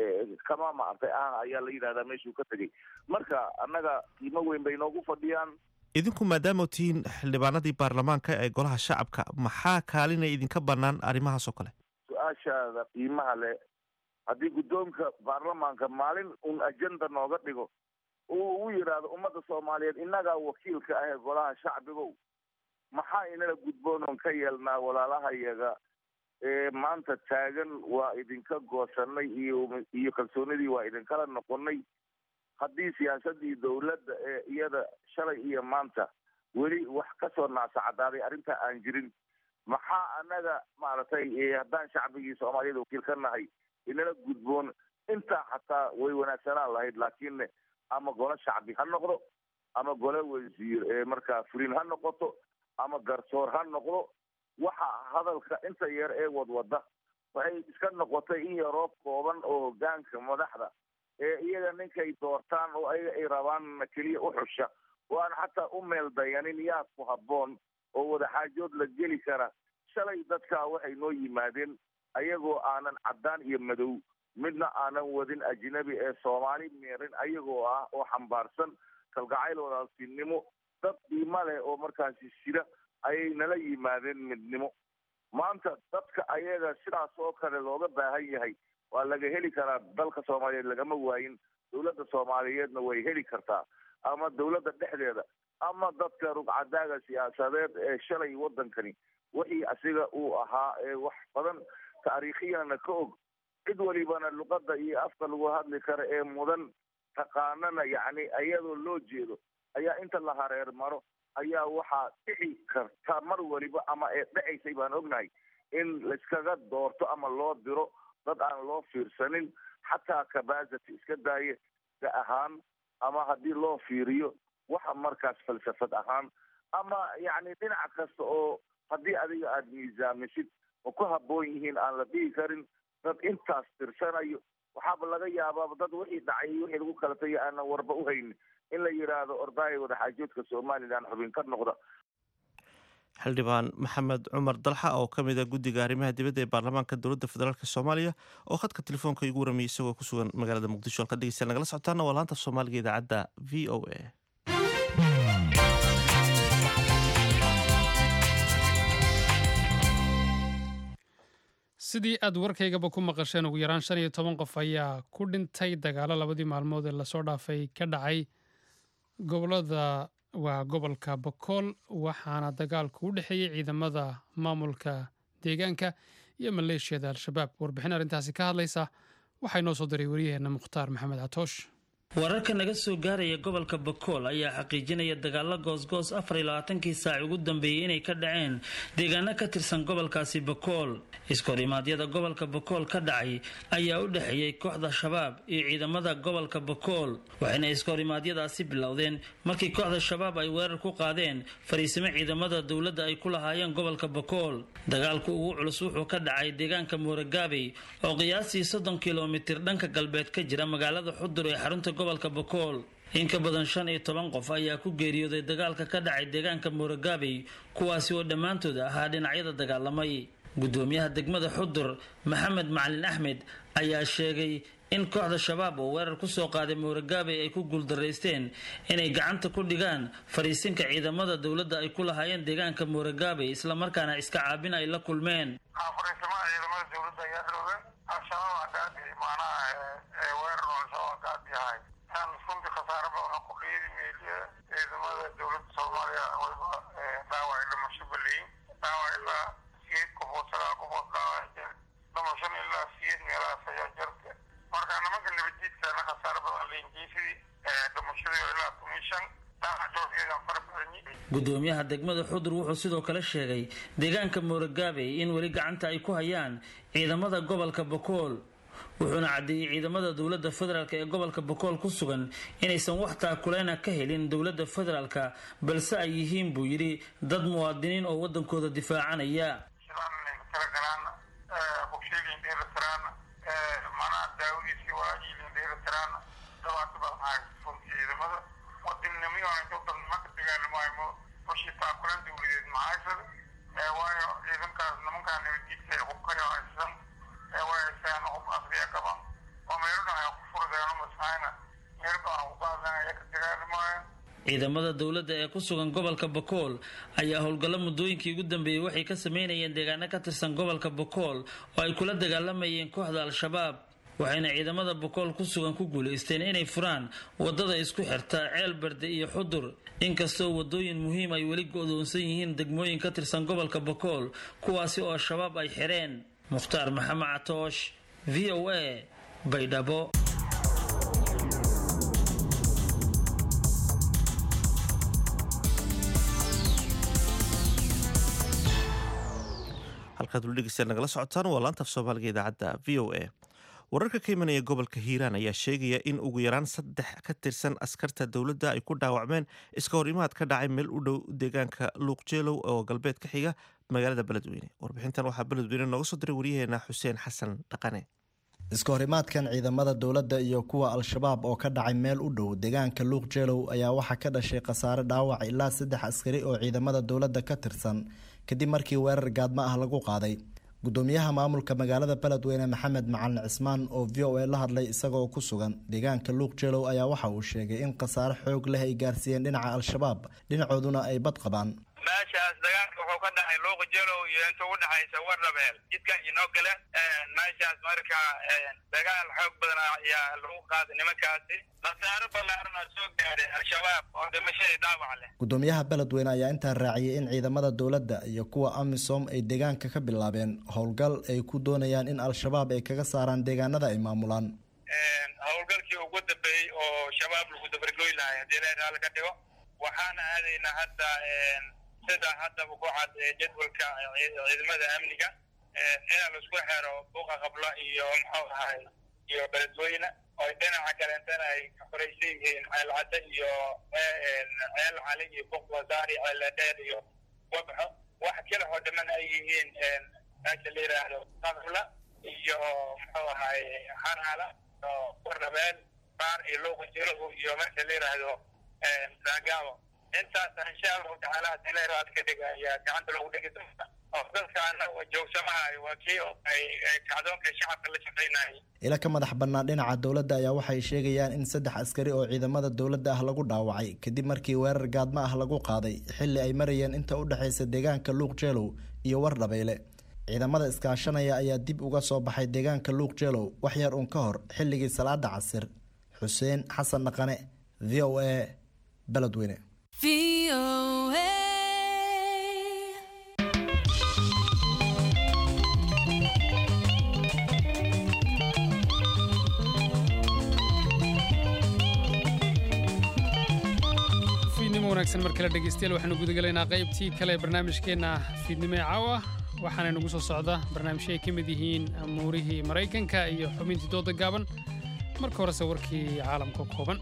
kama maaragtay ah ayaa la yidhahdaa meeshuu ka tegay marka annaga qiimo weyn bay noogu fadhiyaan idinku maadaama tihiin xildhibaanadii baarlamaanka ee golaha shacabka maxaa kaalina idinka bannaan arrimahaas oo kale su-aashaada qiimaha leh haddii guddoonka baarlamaanka maalin un ajenda nooga dhigo uu ugu yidhaahdo ummadda soomaaliyeed innagaa wakiilka ah ee golaha shacbigow maxaa inala gudboon oon ka yeelnaa walaalahayaga ee maanta taagan waa idinka goosanay iyo iyo kalsoonidii waa idinkala noqonay haddii siyaasadii dowladda ee iyada shalay iyo maanta weli wax kasoo naasacadaaday arrintaa aan jirin maxaa annaga maaragtay haddaan shacbigii soomaaliyeed wakiil ka nahay inala gudboon intaa xataa way wanaagsanaan lahayd laakiin ama golo shacbi ha noqdo ama golo wasiir ee markaa fulin ha noqoto ama garsoor ha noqdo waxa hadalka inta yar ee wadwada waxay iska noqotay in yaroo kooban oo hogaanka madaxda ee iyaga ninkay doortaan oo ayaga ay rabaanna keliya u xusha oo aan xataa u meel dayanin yaa ku habboon oo wadaxaajood la geli kara shalay dadkaa waxay noo yimaadeen ayagoo aanan caddaan iyo madow midna aanan wadin ajnabi ee soomaali meerin ayagoo ah oo xambaarsan kalgacayl walaaltinimo dad qiimo leh oo markaasi sida ayay nala yimaadeen midnimo maanta dadka ayaga sidaas oo kale looga baahan yahay waa laga heli karaa dalka soomaaliyeed lagama waayin dowladda soomaaliyeedna way heli kartaa ama dowladda dhexdeeda ama dadka rugcadaaga siyaasadeed ee shalay waddankani wixii asiga uu ahaa ee wax badan taariikhiyana ka og cid walibana luqadda iyo afka lagu hadli kara ee mudan taqaanana yacni iyadoo loo jeedo ayaa inta la hareer maro ayaa waxaa dhici karta mar waliba ama ee dhacaysay baan ognahay in laiskaga doorto ama loo diro dad aan loo fiirsanin xataa kabasity iska daaye da ahaan ama haddii loo fiiriyo waxa markaas falsafad ahaan ama yacni dhinac kasta oo haddii adiga aada miisaamisid oo ku habboon yihiin aan la dhihi karin dad intaas tirsanayo waxaaba laga yaabaaba dad wixii dhacay iyo wixii lagu kala tagay aanan warba u haynin in la yidhaahdo ordaaya wadaxaajoodka somalilan xubin ka noqda xildhibaan maxamed cumar dalxa oo ka mid a guddiga arrimaha dibadda ee baarlamaanka dowladda federaalk soomaaliya oo khadka telefoonka igu waramayay isagoo ku sugan magaalada muqdisho halka dhegeystayaal nagala socotaana waa laanta soomaaliga idaacadda v o a sidii aad warkaygaba ku maqasheen ugu yaraan shan iyo toban qof ayaa ku dhintay dagaalo labadii maalmood ee lasoo dhaafay ka dhacay gobolada waa gobolka bokool waxaana dagaalku u dhexeeyey ciidamada maamulka deegaanka iyo maleeshiyada al-shabaab warbixin arrintaasi ka hadlaysa waxaa inoo soo diray waryaheena mukhtaar maxamed catoosh wararka naga soo gaaraya gobolka bakool ayaa xaqiijinaya dagaalo goosgoos afar iyo labaatankii saaci ugu dambeeyey inay ka dhaceen deegaano ka tirsan gobolkaasi bakool iskorimaadyada gobolka bakool ka dhacay ayaa u dhexeeyey kooxda shabaab iyo ciidamada gobolka bakool waxayna iskorimaadyadaasi bilowdeen markii kooxda shabaab ay weerar ku qaadeen fariisimo ciidamada dowladda ay ku lahaayeen gobolka bakool dagaalku ugu culus wuxuu ka dhacay deegaanka muuragaabey oo qiyaastii soddon kilomitir dhanka galbeed ka jira magaalada xudur ee xarunta gobolka bakool in ka badan shan iyo toban qof ayaa ku geeriyooday dagaalka ka dhacay deegaanka muuragaabey kuwaasi oo dhammaantood ahaa dhinacyada dagaalamay gudoomiyaha degmada xudur maxamed macalin axmed ayaa sheegay in kooxda shabaab oo weerar kusoo qaaday muuragaabey ay ku guuldaraysteen inay gacanta ku dhigaan fariisinka ciidamada dowladda ay ku lahaayeen deegaanka muuragaabey islamarkaana iska caabin ay la kulmeen runtii khasaare badan ku dhiidi meeliya ciidamada dowladda soomaaliya wayba dhaawac dhimasho baleyin dhaawac ilaa siyeed qofood sagaal qofood dhaawac jir dhimashan ilaa siyeed meelahaas ayaa jirta marka nimanka nabadjiidkaana khasaare badan leenjiisidii dhimashadii ilaa toban shan dhaawac dhowrkeedan fara badanyi gudoomiyaha degmada xudur wuxuu sidoo kale sheegay deegaanka muuragaabey in weli gacanta ay ku hayaan ciidamada gobolka bakool wuxuuna caddeeyey ciidamada dowladda federaalk ee gobolka bokool ku sugan inaysan wax taakuleyna ka helin dowladda federaalka balse ay yihiin buu yidhi dad muwaadiniin oo waddankooda difaacanaya waayo ciidankaas nimankaa nabadjiidka ay hubkayo haysan ee way haystaan hub asriya qaban oo meelodhan ay ku furdeeno masahayna meelba aan ku qaadanaya ka dagaalamaayo ciidamada dowladda ee ku sugan gobolka bakool ayaa howlgallo muddooyinkii ugu dambeeyey waxay ka sameynayeen deegaano ka tirsan gobolka bakool oo ay kula dagaalamayeen kooxda al-shabaab waxayna ciidamada bakool ku sugan ku guulaysteen inay furaan wadada isku xirta ceel berde iyo xudur inkastoo wadooyin muhiim ay weli go-doonsan yihiin degmooyin ka tirsan gobolka bakool kuwaasi oo shabaab ay xireen mukhtaar maxamed catoosh v o a baydhabo halkaad weli dhegeystayaal nagala socotaan waa laanta af soomaaliga idaacadda v o a wararka ka imanaya gobolka hiiraan ayaa sheegaya in ugu yaraan saddex ka tirsan askarta dowladda ay ku dhaawacmeen iska hor imaad ka dhacay meel u dhow deegaanka luuqjeelow oo galbeed ka xiga magaalada beledweyne warbixintan waxaa beledweyne nooga soo diray waryaheena xuseen xasan dhaqane iska horimaadkan ciidamada dowladda iyo kuwa al-shabaab oo ka dhacay meel u dhow deegaanka luuq jeelow ayaa waxaa ka dhashay khasaare dhaawac ilaa saddex askari oo ciidamada dowladda ka tirsan kadib markii weerar gaadmo ah lagu qaaday gudoomiyaha maamulka magaalada beledweyne maxamed macalin cismaan oo v o a la hadlay isagoo ku sugan deegaanka luuq jeelow ayaa waxa uu sheegay in khasaare xoog leh ay gaarsiiyeen dhinaca al-shabaab dhinacooduna ay bad qabaan meeshaas dagaalka wuxuu ka dhacay luuqa jelow iyo inta u dhexaysa warnabeel jidka inoo gale meeshaas marka dagaal xoog badan ayaa lagu qaaday nimankaasi khasaaro ballaaran oo soo gaadhay al-shabaab oo dhimashadii dhaawac leh gudoomiyaha beledweyne ayaa intaa raaciyay in ciidamada dowladda iyo kuwa amisom ay deegaanka ka bilaabeen howlgal ay ku doonayaan in al-shabaab ay kaga saaraan deegaanada ay maamulaan howlgalkii ugu dambeeyey oo shabaab lagu dabargoy lahay haddii la raali ka dhigo waxaana aadaynaa hadda sida haddaba ku cad jadwalka ciidamada amniga inaa laisku xero buuqa qabla iyo muxuu ahay iyo beledweyne oo dhinaca kaleentana ay ka horeysan yihiin ceelcadde iyo ceel cali iyo buuq wasaari ceeladheer iyo wabxo wax kale oo dhaman ay yihiin meesha la yidhaahdo qabla iyo muxuu ahay xanaala oo warnabeel baar iyo luuqa jiruhu iyo meesha la yidhaahdo saagaabo intaas insha allahu tacaala hadii la raad ka dhiga ayaa gacanta lagu dhigi doonta oo dadkaana joogsamahayo waa kii ay kacdoonka shacabka la shaqaynayay ila ka madax bannaan dhinaca dowladda ayaa waxay sheegayaan in saddex askari oo ciidamada dowladda ah lagu dhaawacay kadib markii weerar gaadmo ah lagu qaaday xilli ay marayeen inta u dhexaysa deegaanka luuq jeelow iyo wardhabeyle ciidamada iskaashanaya ayaa dib uga soo baxay deegaanka luuq jeelow wax yar uun ka hor xilligii salaada casir xuseen xasan dhaqane v o a beledweyne fiidnimo wanaagsan mar kale dhegeystayaal waxaanu gudagalaynaa qaybtii kale ee barnaamijkeenna fiidnimo ee caawa waxaana nagu soo socda barnaamijyo ay ka mid yihiin amuurihii maraykanka iyo xubintii dooda gaaban marka horese warkii caalamka kooban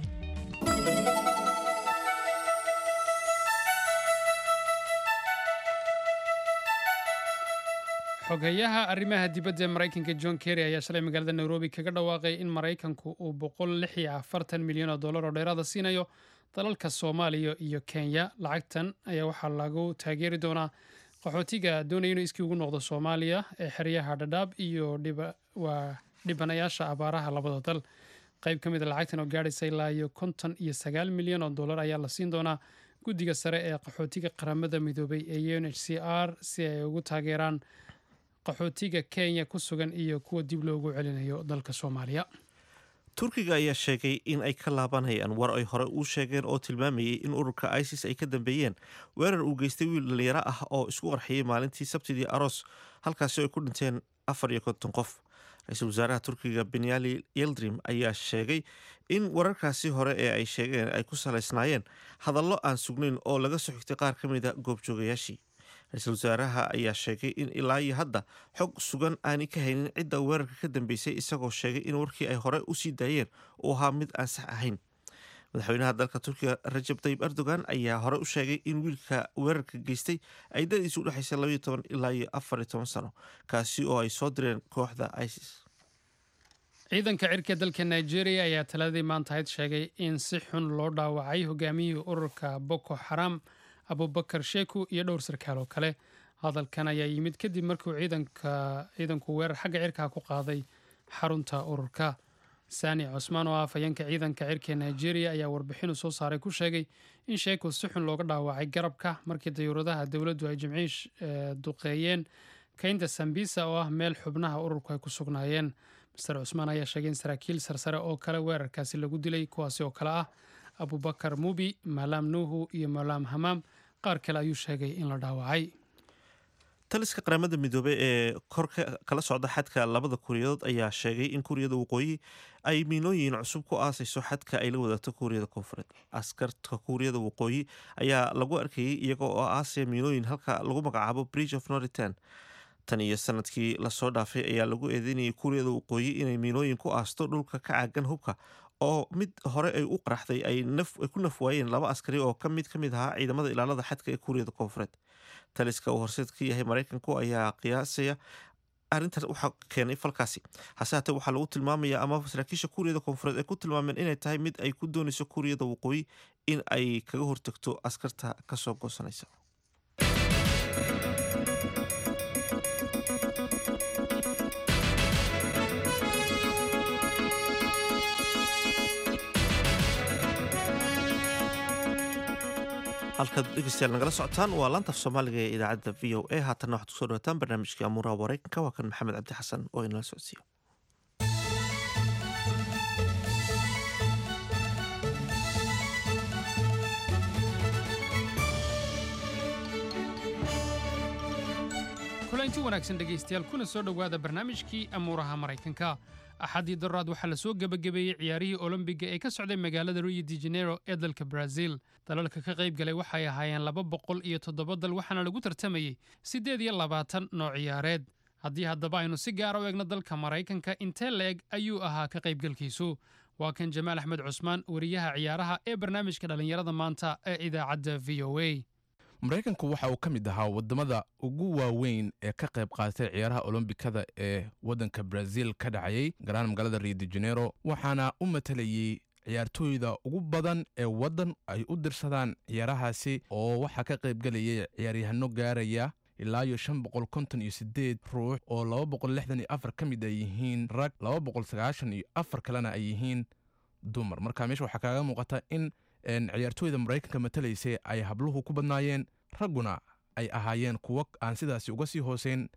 xogeyaha arrimaha dibadda ee maraykanka john kerry ayaa shalay magaalada nairobi kaga dhawaaqay in maraykanku uu boqol lix iyo afartan milyan oo dollar oo dheeraada siinayo dalalka soomaaliya iyo kenya lacagtan ayaa waxaa lagu taageeri doonaa qaxootiga doonaya inuu iskii ugu noqdo soomaaliya ee xeryaha dhadhaab iyo waa dhibanayaasha abaaraha labada dal qayb ka mid a lacagtan oo gaadhaysa ilaa iyo konton iyo sagaal milyan oo dollar ayaa la siin doonaa guddiga sare ee qaxootiga qaramada midoobay ee un h c r si ay ugu taageeraan qaxootiga kenya ku sugan iyo kuwa dib loogu celinayo dalka soomaaliya turkiga ayaa sheegay in ay ka laabanayaan war ay hore u sheegeen oo tilmaamayay in ururka isis ay ka dambeeyeen weerar uu geystay wiil dhalinyaro ah oo isku qarxiyey maalintii sabtidii aroos halkaasi ay ku dhinteen afar iyo konton qof ra-iisul wasaaraha turkiga benyali yeldrim ayaa sheegay in wararkaasi hore ee ay sheegeen ay ku salaysnaayeen hadallo aan sugnayn oo laga soo xigtay qaar ka mida goobjoogayaashii ra-iisul wasaaraha ayaa sheegay in ilaa iyo hadda xog sugan aanay ka haynin cidda weerarka ka dambeysay isagoo sheegay in warkii ay hore usii daayeen uu ahaa mid aan sax ahayn madaxweynaha dalka turkiga rajab tayib erdogan ayaa hore u sheegay in wiilka weerarka geystay ay dadiisu udhexaysa labaiyo toban ilaa iyo afar iyo toban sano kaasi oo ay soo direen kooxda isis ciidanka cirka dalka nigeria ayaa taladii maantahayd sheegay in si xun loo dhaawacay hogaamiyihii ururka boko xaram abubakar sheku iyo dhowr sarkaal oo kale hadalkan ayaa yimid kadib markuu ciidanku weerar xagga cirkaa ku qaaday xarunta ururka sani cusmaan oo ah afhayeenka ciidanka cirka nigeria ayaa warbixinu soo saaray ku sheegay in sheeku si xun looga dhaawacay garabka markii dayuuradaha dowladdu ay jimciish duqeeyeen kaynta sambisa oo ah meel xubnaha ururku ay ku sugnaayeen master cusmaan ayaa sheegay in saraakiil sarsare oo kale weerarkaasi lagu dilay kuwaasi oo kale ah abubakar mubi malaam nuuhu iyo malaam hamaam qaar kale ayuu sheegay in la dhaawacay taliska qaramada midoobey ee kor kala socda xadka labada kuuriyadood ayaa sheegay in kuuriyada waqooyi ay miinooyin cusub ku aasayso xadka ay la wadaagto kuuriyada koonfureed askarta kuuriyada waqooyi ayaa lagu arkayay iyaga oo aasaya miinooyin halka lagu magacaabo bridge of norritan tan iyo sanadkii lasoo dhaafay ayaa lagu eedeynayay kuuriyada waqooyi inay miinooyin ku aasto dhulka ka caagan hubka oo mid hore ay u qaraxday ay ku naf waayeen laba askari oo ka mid ka mid ahaa ciidamada ilaalada xadka ee kuuriyada koonfureed taliska uu horseed ka yahay maraykanku ayaa qiyaasaya arrintaas waxaa keenay falkaasi hase haatee waxaa lagu tilmaamaya ama saraakiisha kuuriyada koonfureed ay ku tilmaameen inay tahay mid ay ku doonayso kuuriyada waqooyi in ay kaga hortagto askarta kasoo goosanaysa halkaad dhegeystayaal nagala socotaan waa laantaf soomaaliga ee idaacadda v o a haatanna waxaad kusoo dhawataan barnaamijkii amuuraha wareykanka waa kan maxamed cabdi xasan oo inala socodsiiyo kulanti wanaagsan dhegaystayaal kuna soo dhowaada barnaamijkii amuuraha maraykanka axaddii daraad waxaa la soo gebagabeeyey ciyaarihii olombiga ee ka socday magaalada rio de janeiro ee dalka brazil dalalka ka qayb galay waxay ahaayeen laba boqol iyo toddoba dal waxaana lagu tartamayey siddeed iyo labaatan nooc ciyaareed haddii haddaba aynu si gaara u eegno dalka maraykanka intee la-eg ayuu ahaa ka qaybgalkiisu waa kan jamaal axmed cusmaan wariyaha ciyaaraha ee barnaamijka dhallinyarada maanta ee idaacadda v o a maraykanku waxa uu ka mid ahaa wadamada ugu waaweyn ee ka qayb qaatay ciyaaraha olombikada ee waddanka brazil ka dhacayay garaan magaalada rio de janeiro waxaana u matalayey ciyaartooyda ugu badan ee waddan ay u dirsadaan ciyaarahaasi oo waxaa ka qaybgelayay ciyaaryahano gaaraya ilaa iyo shan boqol konton iyo sideed ruux oo laba boqol lixdan iyo afar ka mid ay yihiin rag laba boqol sagaashan iyo afar kalena ay yihiin dumar marka meesha waxaa kaaga muuqata in ciyaartooyda maraykanka matalaysay ay habluhu ku badnaayeen ragguna ay ahaayeen kuwo aan sidaasi uga sii hooseyn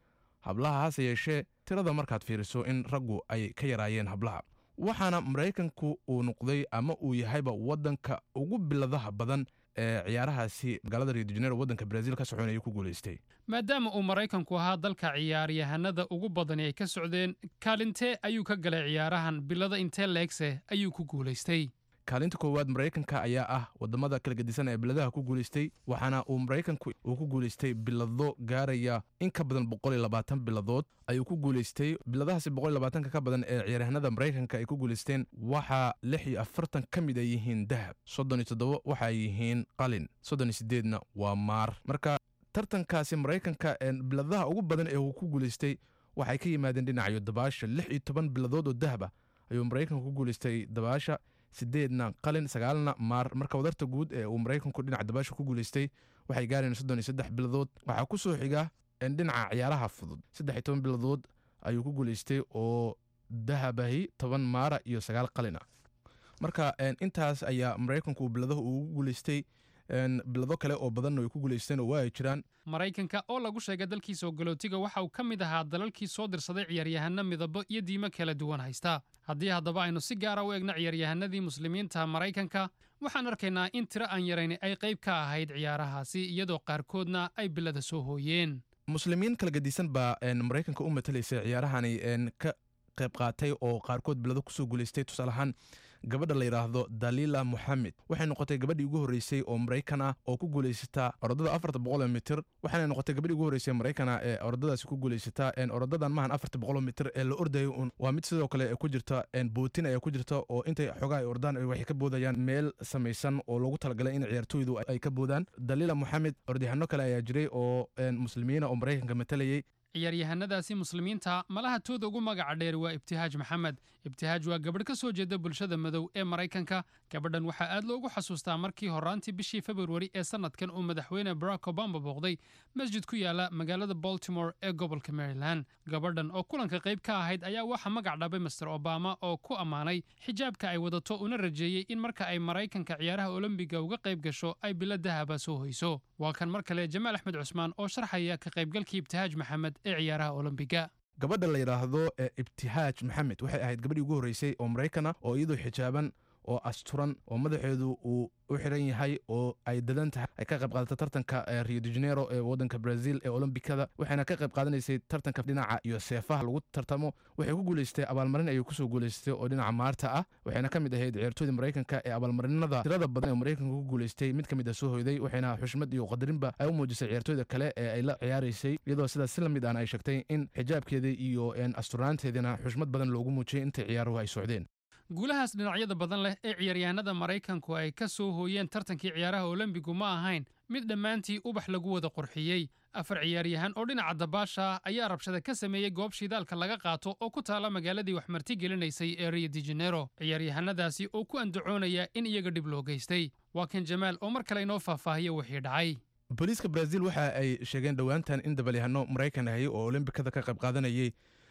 hablaha hase yeeshee tirada markaad fiiriso in raggu ay ka yaraayeen hablaha waxaana maraykanku uu noqday ama uu yahayba waddanka ugu biladaha badan ee ciyaarahaasi magaalada rio de janeiro waddanka brazil ka soconaya ku guulaystay maadaama uu maraykanku ahaa dalka ciyaaryahanada ugu badani ay ka socdeen kaalintee ayuu ka galay ciyaarahan bilada intee leegse ayuu ku guulaystay kaalinta koowaad maraykanka ayaa ah wadamada kala gedisan ee biladaha ku guulaystay waxaana uu maraykanku uu ku guulaystay bilado gaaraya in ka badan boqol iyo labaatan biladood ayuu ku guulaystay biladahaasi boqol iyo labaatanka ka badan ee ciyaaryahanada maraykanka ay ku guulaysteen waxaa lix iyo afartan ka mid ay yihiin dahab soddon iyo toddoba waxa ay yihiin qalin soddon iyo sideedna waa maar marka tartankaasi maraykanka biladaha ugu badan ee uu ku guulaystay waxay ka yimaadeen dhinacyo dabaasha lix iyo toban biladood oo dahab ah ayuu maraykanku ku guulaystay dabaasha sideedna qalin sagaalna maar marka wadarta guud ee uu maraykanku dhinaca dabaasha ku guulaystay waxay gaareen soddon iyo saddex biladood waxaa ku soo xiga dhinaca ciyaaraha fudud saddex iyo toban biladood ayuu ku guulaystay oo dahabahi toban maara iyo sagaal qalin ah marka intaas ayaa maraykanku biladaha ugu guulaystay bilado kale oo badanna way ku guulaysteen oo waa ay jiraan maraykanka oo lagu sheegay dalkiisa ogolootiga waxa uu ka mid ahaa dalalkii soo dirsaday ciyaaryahano midabo iyo diimo kala duwan haysta haddii haddaba aynu si gaara u egno ciyaaryahanadii muslimiinta maraykanka waxaan arkaynaa in tiro aan yarayni ay qayb ka ahayd ciyaarahaasi iyadoo qaarkoodna ay bilada soo hooyeen muslimiin kala gedisan baa maraykanka u matalaysay ciyaarahani ka qayb qaatay oo qaarkood bilado kusoo guulaystay tusaale ahaan gabadha la yidhaahdo dalila moxamed waxay noqotay gabadhii ugu horreysay oo maraykan ah oo ku guulaysata orodada afarta boqoloo mitir waxaana noqotay gabadhii ugu horreysay maraykana ee orodadaasi ku guulaysata orodadan maahan afarta boqoloo mitir ee la ordayo un waa mid sidoo kale ku jirta bootin ayaa ku jirta oo intay xogaa ay ordaan waxay ka boodayaan meel samaysan oo loogu talagalay in ciyaartooydu ay ka boodaan dalila moxamed orodyahanno kale ayaa jiray oo muslimiina oo maraykanka matalayay ciyaaryahanadaasi muslimiinta malaha tooda ugu magaca dheer waa ibtihaaj maxamed ibtihaaj waa gabadh ka soo jeeda bulshada madow ee maraykanka gabadhan waxaa aad loogu xasuustaa markii horaantii bishii februari ee sannadkan uu madaxweyne barack obama booqday masjid ku yaala magaalada baltimore ee gobolka maryland gabadhan oo kulanka qayb ka ahayd ayaa waxaa magac dhabay master obama oo ku ammaanay xijaabka ay wadato una rajeeyey in marka ay maraykanka ciyaaraha olombiga uga qayb gasho ay bilo dahaba soo hoyso waa kan mar kale jamaal axmed cusmaan oo sharxaya ka qaybgalkii ibtihaaj maxamed ee ciyaaraha olombiga gabadha la yidhaahdo ibtihaaj maxamed waxay ahayd gabadhii ugu horreysay oo maraykan ah oo iyadoo xijaaban oo asturan oo madaxeedu uu u xiran yahay oo ay dadan tahay ay ka qayb qaadata tartanka rio de janeiro ee waddanka brazil ee olombikada waxayna ka qayb qaadanaysay tartanka dhinaca iyo seefaha lagu tartamo waxay ku guulaystay abaalmarin ayay kusoo guulaystay oo dhinaca maarta ah waxayna ka mid ahayd ciyaartooyda maraykanka ee abaalmarinada tirada badan ee maraykanka ku guulaystay mid ka mid a soo hoyday waxayna xushmad iyo qadarinba ay u muujisay ciyaartooyda kale ee ay la ciyaaraysay iyadoo sidaas si la mid ahna ay sheegtay in xijaabkeeda iyo asturaanteedina xushmad badan loogu muujiyay intay ciyaaruhu ay socdeen guulahaas dhinacyada badan leh ee ciyaaryahanada maraykanku ay ka soo hooyeen tartankii ciyaaraha olombigu ma ahayn mid dhammaantii ubax lagu wada qurxiyey afar ciyaaryahan oo dhinaca dabaasha ah ayaa rabshada ka sameeyey goob shidaalka laga qaato oo ku taala magaaladii wax marti gelinaysay ee rio de janeiro ciyaaryahanadaasi oo ku andacoonaya in iyaga dhib loo geystay waa kan jamaal oo mar kale inoo faahfaahiya wixii dhacay booliiska brazil waxa ay sheegeen dhowaantan in dabalyahano maraykan ahay oo olombikada ka qayb qaadanayay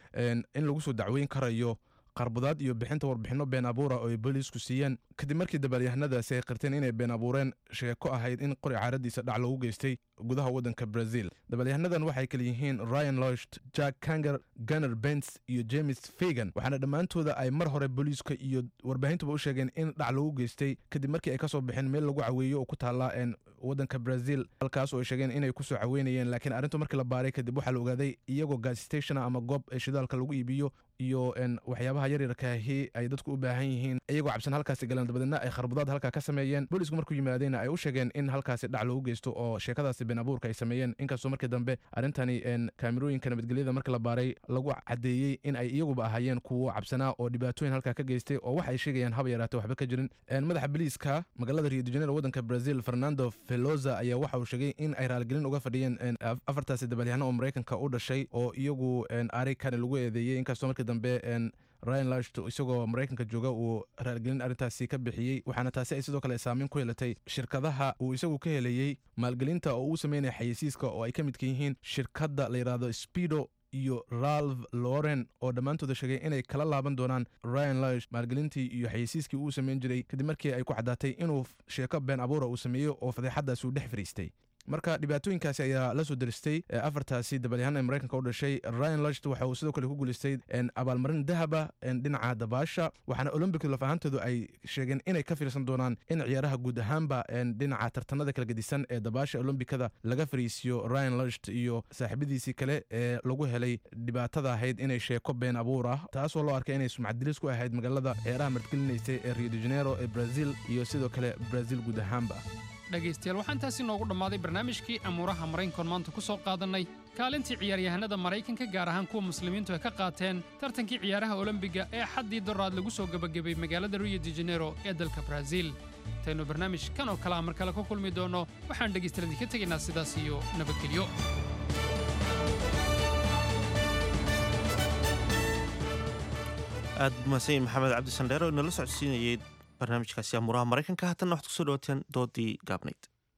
in lagu soo dacweyn karayo qarbudaad iyo bixinta warbixinno been abuura oo ay booliisku siiyeen kadib markii dabaalyahanadaasi ay qirteen inay been abuureen sheeko ahayd in qori caaradiisa dhac loogu geystay gudaha waddanka brazil dabalyahanadan waxay kala yihiin ryan lost jack kanger gunner bens iyo james fagan waxaana dhammaantooda ay mar hore booliiska iyo warbaahintuba u sheegeen in dhac loogu geystay kadib markii ay ka soo baxeen meel lagu caweeyo oo ku taala waddanka brazil halkaas oo ay sheegeen inay kusoo caweynayeen laakiin arrintu markii la baaray kadib waxaa la ogaaday iyagoo gas stationa ama goob shidaalka lagu iibiyo iyo waxyaabaha yaryarkaahi ay dadku u baahan yihiin iyagoo cabsan halkaasi galeen dabadeedna ay kharbudaad halkaa ka sameeyeen boolisku markuu yimaadeenna ay u sheegeen in halkaasi dhac loogu geysto oo sheekadaasi been abuurka ay sameeyeen inkastoo markii dambe arrintani kaamirooyinka nabadgelyada markii la baaray lagu caddeeyey in ay iyaguba ahaayeen kuwo cabsanaa oo dhibaatooyin halkaa ka geystay oo wax ay sheegayaan haba yaraate waxba ka jirin madaxa biliiska magaalada rio de janeiro waddanka brazil fernando veloza ayaa waxa uu sheegay in ay raaligelin uga fadhiyeen afartaasi dabalyahano oo maraykanka u dhashay oo iyagu arikani lagu eedeeyey inkastoo markii dambe ryan lashto isagoo maraykanka jooga uu raaligelin arrintaasi ka bixiyey waxaana taasi ay sidoo kale saameyn ku yeelatay shirkadaha uu isagu ka helayey maalgelinta oo uu sameynaya xayeysiiska oo ay ka midka yihiin shirkadda la yidhaahdo speedo iyo ralph loren oo dhammaantooda sheegay inay kala laaban doonaan ryan lash maalgelintii iyo xayeysiiskii uu sameyn jiray kadib markii ay ku caddaatay inuu sheeko been abuura uu sameeyo oo fadeexadaasi uu dhex fariistay marka dhibaatooyinkaasi ayaa la soo deristay afartaasi dabalyahaan ee maraykanka u dhashay ryan lust waxa uu sidoo kale ku guulaystay abaalmarin dahaba dhinaca dabaasha waxaana olombic laf ahaantoodu ay sheegeen inay ka fiirsan doonaan in ciyaaraha guud ahaanba dhinaca tartanada kala gedisan ee dabaasha olombikada laga fariisiyo ryan lust iyo saaxiibadiisii kale ee lagu helay dhibaatada ahayd inay sheeko been abuur ah taasoo loo arkay inay sumcadilis ku ahayd magaalada ciyaaraha martgelinaysay ee rio de janeiro ee brazil iyo sidoo kale brazil guud ahaanba dhegaystayaal waxaa intaasi noogu dhammaaday barnaamijkii amuuraha maraykankoon maanta ku soo qaadannay kaalintii ciyaaryahanada maraykanka gaar ahaan kuwa muslimiintu ay ka qaateen tartankii ciyaaraha olombiga ee xaddii doraad lagu soo gebagabay magaalada rio de janeiro ee dalka brazil intaynu barnaamij kan oo kale a mar kale ku kulmi doonno waxaan dhegaystayaal idinka tegaynaa sidaas iyo nabadgelyo aad mahadsan yahin maxamed cabdi sandheero inala socodsiinayay barnaamijkaasi amuuraha maraykanka haatanna waxaad kusoo dhawaateen doodii gaabnayd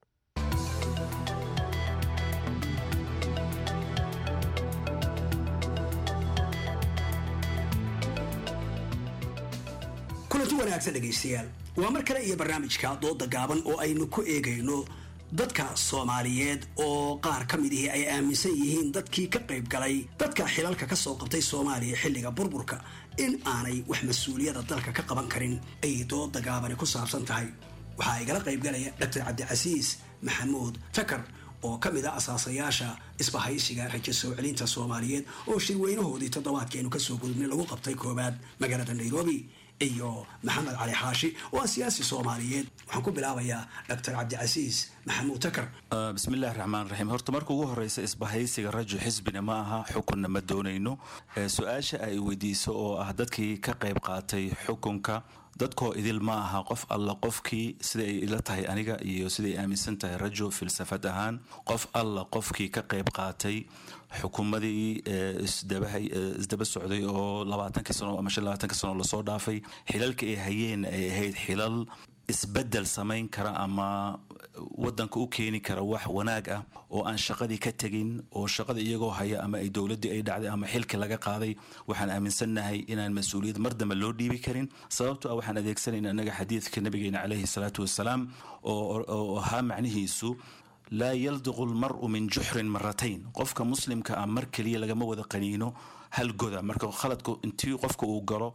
kulanti wanaagsan dhegaystayaal waa mar kale iyo barnaamijka dooda gaaban oo aynu ku eegayno dadka soomaaliyeed oo qaar ka midihii ay aaminsan yihiin dadkii ka qayb galay dadka xilalka ka soo qabtay soomaaliya xilliga burburka in aanay wax mas-uuliyada dalka ka qaban karin ayay dooda gaabani ku saabsan tahay waxaa igala qaybgalaya dr cabdicasiis maxamuud takar oo ka mid a asaasayaasha isbahaysiga rajo soo celinta soomaaliyeed oo shirweynahoodii toddobaadkeenu kasoo gudubnay lagu qabtay koowaad magaalada nairobi iyo maxamed cali xaashi oo ah siyaasi soomaaliyeed waxaan ku bilaabayaa dr cabdicasiis maxamuud takar bismillahi raxmaan raxiim horta marka ugu horeysa isbahaysiga rajo xisbina ma aha xukunna ma doonayno su-aasha ay weydiiso oo ah dadkii ka qayb qaatay xukunka dadkoo idil ma aha qof alla qofkii siday ay ila tahay aniga iyo siday aaminsan tahay rajo filsafad ahaan qof alla qofkii ka qayb qaatay xukuumadii isdaba socday oo labaatankii sano ama shan labaatanki sano lasoo dhaafay xilalka ay hayeen ay ahayd xilal isbedel samayn kara ama wadanka u keeni kara wax wanaag ah oo aan shaqadii ka tegin oo shaqada iyagoo haya ama ay dowladdii ay dhacday ama xilki laga qaaday waxaan aaminsannahay inaan mas-uuliyad mar dambe loo dhiibi karin sababto ah waxaan adeegsanayna annaga xadiidka nabigeena caleyhi salaatu wasalaam oo ahaa macnihiisu laa yaldiqu lmaru min juxrin maratayn qofka muslimka ah mar keliya lagama wada qaniino hal goda marka khaladku intii qofka uu galo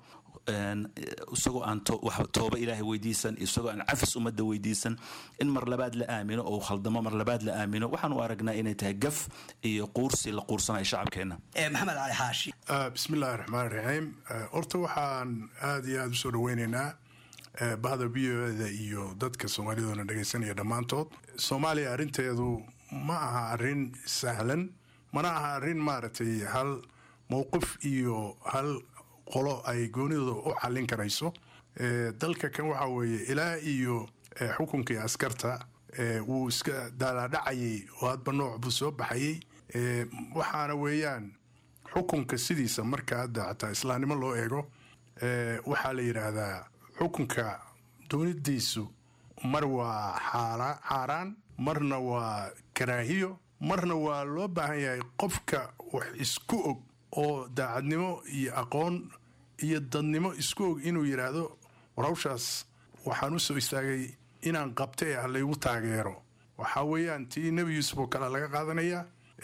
isagoo aan tooba ilaahay weydiisan isagoo aan cafis ummadda weydiisan in mar labaad la aamino oo khaldamo mar labaad la aamino waxaan u aragnaa inay tahay gaf iyo quursi la quursanayo shacabkeenna maxamed cali xaashi bismillahi raxmaan raxiim horta waxaan aada iyo aada usoo dhaweyneynaa bahda v o da iyo dadka soomaalidoona dhegaysanaya dhammaantood soomaaliya arrinteedu ma aha arrin sahlan mana aha arrin maaragtay hal mowqif iyo hal qolo ay goonidooda u xallin karayso dalka kan waxaa weeye ilaa iyo xukunkii askarta wuu iska daalaadhacayay oo hadba nooc buu soo baxayay waxaana weeyaan xukunka sidiisa marka hadda xataa islaamnimo loo eego waxaa la yidhaahdaa xukunka doonidiisu mar waa xaaraan marna waa karaahiyo marna waa loo baahan yahay qofka wax isku og oo daacadnimo iyo aqoon iyo dadnimo isku og inuu yidhaahdo war hawshaas waxaan u soo istaagay inaan qabtay ah laygu taageero waxaa weeyaan tii nebi yuusuf oo kale laga qaadanaya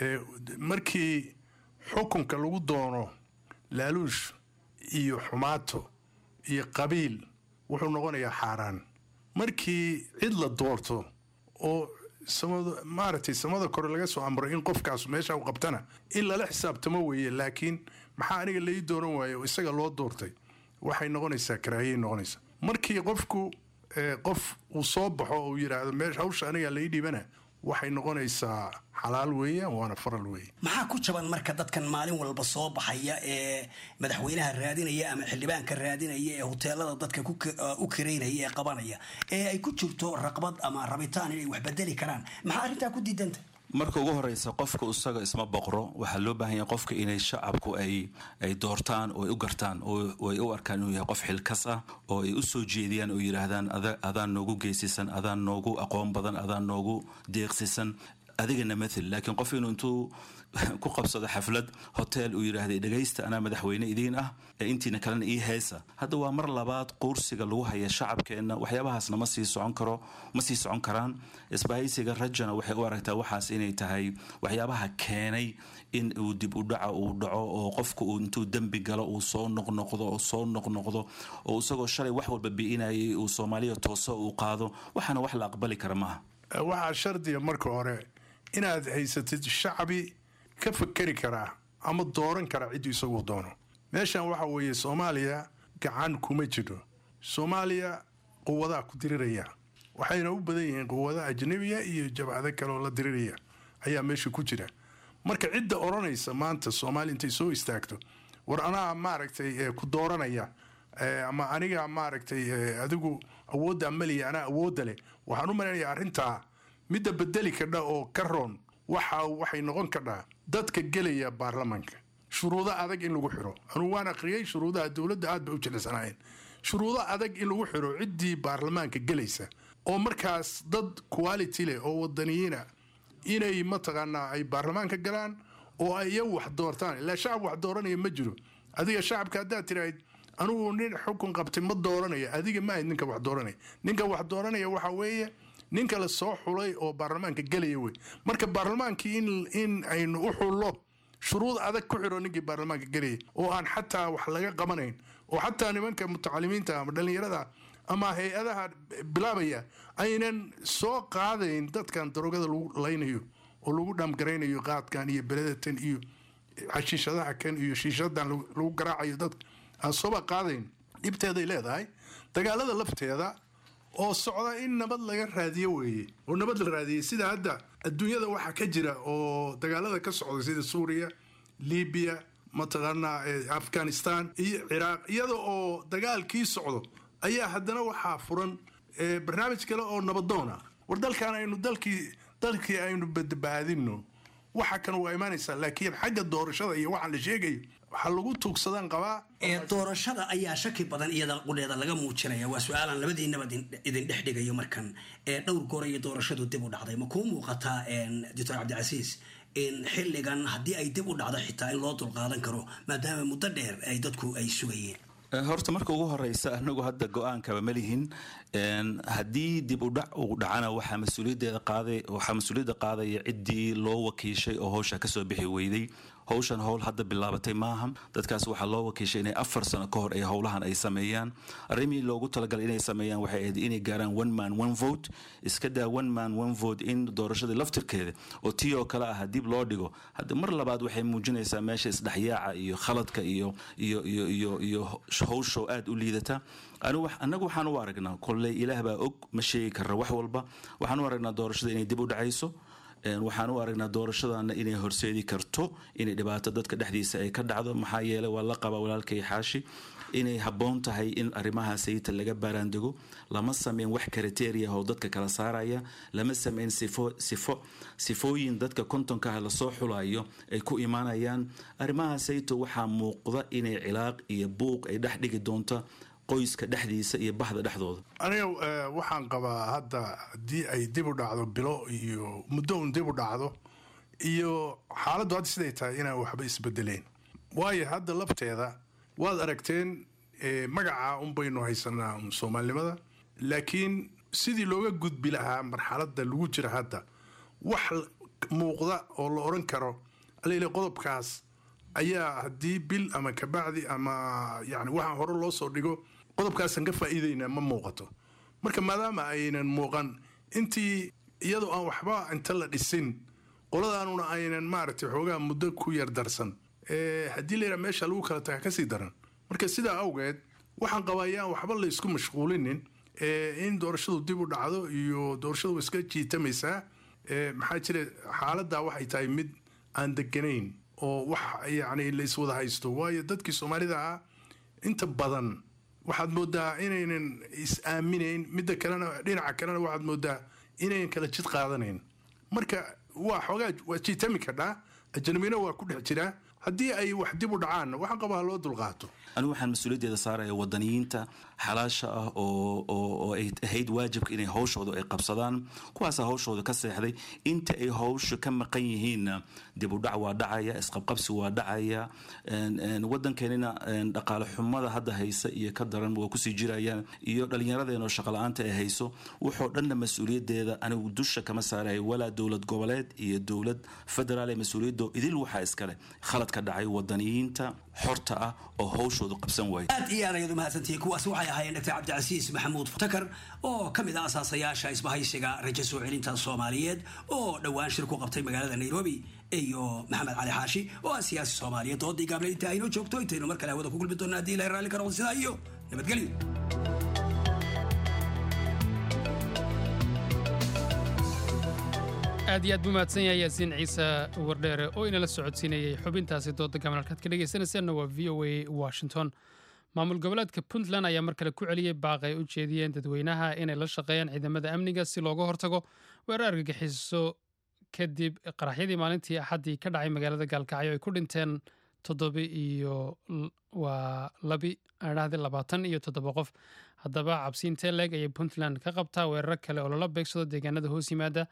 markii xukunka lagu doono laaluush iyo xumaato iyo qabiil wuxuu noqonayaa xaaraan markii cid la doorto oo maaragtay samada kore laga soo amro in qofkaas meesha u qabtana in lala xisaabtamo weeye laakiin maxaa aniga lai dooran waaye oo isaga loo doortay waxay noqonaysaa karaahiyay noqonaysaa markii qofku qof uu soo baxo oo uu yidhaahdo meesha hawsha aniga lai dhiibana waxay noqonaysaa xalaal weeye waana faral weeye maxaa ku jaban marka dadkan maalin walba soo baxaya ee madaxweynaha raadinaya ama xildhibaanka raadinaya ee hoteelada dadka u karaynaya ee qabanaya ee ay ku jirto raqbad ama rabitaan inay wax bedeli karaan maxaa arrintaa ku diidanta marka ugu horeysa qofka isaga isma boqro waxaa loo baahan yahay qofka inay shacabku ay ay doortaan oo ay u gartaan oo ay u arkaan inuu yahay qof xilkas ah oo ay u soo jeediyaan oo yidhaahdaan adaan noogu geysisan adaan noogu aqoon badan adaan noogu deeqsisan adigana mathel laakiin qof inuu intuu ku qabsado xaflad hotel uu yidhaahday dhegaysta anaa madaxweyne idiin ah ee intiina kalena ii heesa hadda waa mar labaad quursiga lagu haya shacabkeenna waxyaabahaasna ma sii socon karo ma sii socon karaan isbahaysiga rajana waxay u aragtaa waxaas inay tahay waxyaabaha keenay in uu dib u dhaca uu dhaco oo qofku uu intuu dembi galo uu soo noqnoqdo oo soo noqnoqdo oo isagoo shalay wax walba bi'inayay uu soomaaliya tooso uu qaado waxaana wax la aqbali kara maaha waxaa shardiga marka hore inaad haysatid shacbi ka fakeri karaa ama dooran karaa cidduu isagu doono meeshan waxa weeye soomaaliya gacan kuma jiro soomaaliya quwadaa ku diriraya waxayna u badan yihiin quwada ajnabiya iyo jabcado kaleoo la diriraya ayaa meesha ku jira marka cidda odhanaysa maanta soomaaliya intay soo istaagto war anaa maaragtay ku dooranaya ama aniga maaragtay adigu awoodda maliya anaa awoodda leh waxaan u malaynayaa arrintaa midda bedeli kadha oo ka roon waxa waxay noqon kadhaa dadka gelaya baarlamaanka shuruudo adag in lagu xiro anugu waan akhriyey shuruudaha dowladda aad bay u jilicsanaayeen shuruudo adag in lagu xiro ciddii baarlamaanka gelaysa oo markaas dad quality leh oo wadaniyiina inay mataqaanaa ay baarlamaanka galaan oo ay iyagu wax doortaan ilaa shacab wax dooranaya ma jiro adiga shacabka haddaad tirahayd anugu nin xukun qabtay ma dooranaya adiga ma ahayd ninka wax dooranaya ninka wax dooranaya waxa weeye ninka la soo xulay oo baarlamaanka gelaya wey marka baarlamaankii in aynu u xullo shuruud adag ku xiro ninkii baarlamaanka gelaya oo aan xataa wax laga qabanayn oo xataa nimanka mutacalimiinta ama dhallinyarada ama hay-adaha bilaabaya aynan soo qaadayn dadkan darogada lagu laynayo oo lagu dhaamgaraynayo qaadkan iyo beledatan iyo xashiishadaha kan iyo shiishadan lagu garaacayo dadka aan sooba qaadayn dhibteeday leedahay dagaalada lafteeda oo socda in nabad laga raadiyo weeye oo nabad la raadiyey sida hadda adduunyada waxaa ka jira oo dagaalada ka socda sida suuriya libiya mataqaanaa afghanistan iyo ciraaq iyada oo dagaalkii socdo ayaa haddana waxaa furan barnaamij kale oo nabadoona war dalkan aynu dalkii dalkii aynu badbaadino waxa kan waa imaanaysaa laakiin xagga doorashada iyo waxaan la sheegayo waxaa lagu tuugsadaan qabaa doorashada ayaa shaki badan iyada qudheeda laga muujinaya waa su-aalan labadiinaba idin dhex dhigayo markan dhowr goor iyo doorashadu dib u dhacday ma kuu muuqataa doctor cabdicasiis in xilligan haddii ay dib u dhacdo xitaa in loo dulqaadan karo maadaama muddo dheer ay dadku ay sugayeen horta marka ugu horeysa anagu hadda go-aankaba ma lihin haddii dib u dhac uu dhacana waxaa mas-uuliyaddeeda qaaday waxaa mas-uuliyadda qaadaya ciddii loo wakiishay oo howsha kasoo bixi weyday howshan howl hadda bilaabatay maaha dadkaas waxaa loo wakiishay inay afar sano ka hor ay howlahan ay sameeyaan arrimihii loogu talagalay inay sameeyaan waxay ahayd inay gaaraan one man one vote iska daa one man one vote in doorashadii laftirkeeda oo tii oo kale ah dib loo dhigo hadda mar labaad waxay muujinaysaa meesha isdhexyaaca iyo khaladka iyo iyo iyo iyo iyo howshow aada u liidata annagu waxaan u aragnaa kolley ilaah baa og ma sheegi karra wax walba waxaan u aragnaa doorashada inay dib u dhacayso waxaan u aragnaa doorashadana inay horseedi karto inay dhibaato dadka dhexdiisa ay ka dhacdo maxaa yeeley waa la qabaa walaalkay xaashi inay habboon tahay in arrimaha sayita laga baaraandego lama sameyn wax kriteria oo dadka kala saaraya lama sameyn sifo sifo sifooyin dadka kontonka ah lasoo xulayo ay ku imaanayaan arrimaha sayito waxaa muuqda inay cilaaq iyo buuq ay dhex dhigi doonto qoyska dhexdiisa iyo bahda dhexdooda aniga waxaan qabaa hadda haddii ay dib u dhacdo bilo iyo muddo un dib u dhacdo iyo xaaladdu hadda siday tahay inaan waxba isbedeleen waayo hadda lafteeda waad aragteen magaca un baynu haysanaa soomaalinimada laakiin sidii looga gudbi lahaa marxaladda lagu jira hadda wax muuqda oo la odhan karo alele qodobkaas ayaa haddii bil ama kabacdi ama yani waxaa hore loo soo dhigo qodobkaasaan ka faa'iidaynaa ma muuqato marka maadaama aynan muuqan intii iyadoo aan waxba inta la dhisin qoladaanuna aynan maaragtay xoogaa muddo ku yar darsan haddii layidhaha meesha lagu kala taga kasii daran marka sidaa awgeed waxaan qabaa yaan waxba la isku mashquulinin in doorashadu dib u dhacdo iyo doorashadu wa iska jiitamaysaa maxaa jira xaaladdaa waxay tahay mid aan deganayn oo wax yacni la iswada haysto waayo dadkii soomaalida ah inta badan waxaad moodaa inaynan is-aaminayn midda kalena dhinaca kalena waxaad moodaa inaynan kala jid qaadanayn marka waa xoogaa waa jiitami kadhaa ajnabina waa ku dhex jiraa haddii ay wax dib u dhacaanna waxaan qabaa loo dulqaato anigu waxaan mas-uuliyaddeeda saaraya wadaniyiinta xalaasha ah oo oo ay ahayd waajibka inay hawshooda ay qabsadaan kuwaasa hawshooda ka seexday inta ay hawsha ka maqan yihiinna dib u dhac waa dhacaya isqabqabsi waa dhacaya wadankeenina dhaqaale xumada hadda haysa iyo ka daran waa kusii jirayaan iyo dhallinyaradeenoo shaqala-aanta ay hayso wuxuu dhanna mas-uuliyaddeeda anigu dusha kama saaraya walaa dowlad goboleed iyo dowlad federaal ee mas-uuliyaddo idil waxaa iskale khalad ka dhacay wadaniyiinta xorta ah oo hawshoodu qabsan waaya aad iyo aad ayaad umahadsantihiin kuwaas waxay ahaayeen dr cabdicasiis maxamuud takar oo ka mid ah asaasayaasha isbahaysiga rajo soo celinta soomaaliyeed oo dhowaan shir ku qabtay magaalada nairobi iyo maxamed cali xaashi oo ah siyaasi soomaaliyeed doodii gaable inta aynoo joogto intaynu mar kale hawada ku kulmi doona haddii ilahay raalli ka noqdo sidaa iyo nabadgelyo aad iyo aad buu mahadsan yahay yaasiin ciise wardheere oo inala socodsiinayay xubintaasi dooda gaban halkaad ka dhegaysanaysaanna waa v o a washington maamul goboleedka puntland ayaa mar kale ku celiyey baaq ay u jeediyeen dadweynaha inay la shaqeeyaan ciidamada amniga si looga hortago weerar argagixiso kadib qaraxyadii maalintii axaddii ka dhacay magaalada gaalkacyo ay ku dhinteen toddoba iyo waa labi adhahdi labaatan iyo toddoba qof haddaba cabsiintee leeg ayay puntland ka qabtaa weeraro kale oo lala beegsado deegaanada hoos yimaada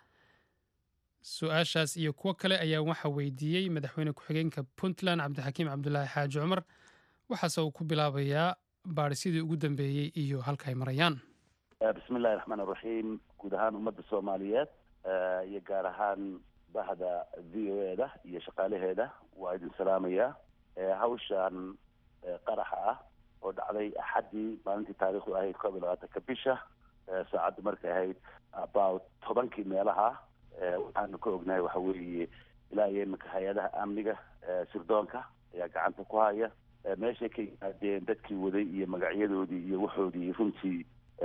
su-aashaas iyo kuwo kale ayaa waxaa weydiiyey madaxweyne ku-xigeenka puntland cabdixakiim cabdulaahi xaaji cumar waxaase uu ku bilaabayaa baadhisidii ugu dambeeyey iyo halka ay marayaan bismi illahi raxmaan iraxiim guud ahaan ummadda soomaaliyeed iyo gaar ahaan bahda v o e da iyo shaqaalaheeda waa idin salaamayaa hawshan qaraxa ah oo dhacday axaddii maalintii taariikhdu ahayd koob iyo labaatanka bisha saacaddu markay ahayd about tobankii meelaha waxaanu ka ognahay waxa weeye ilaa iyo iminka hay-adaha amniga sirdoonka ayaa gacanta ku haya meeshay ka yimaadeen dadkii waday iyo magacyadoodii iyo waxoodii runtii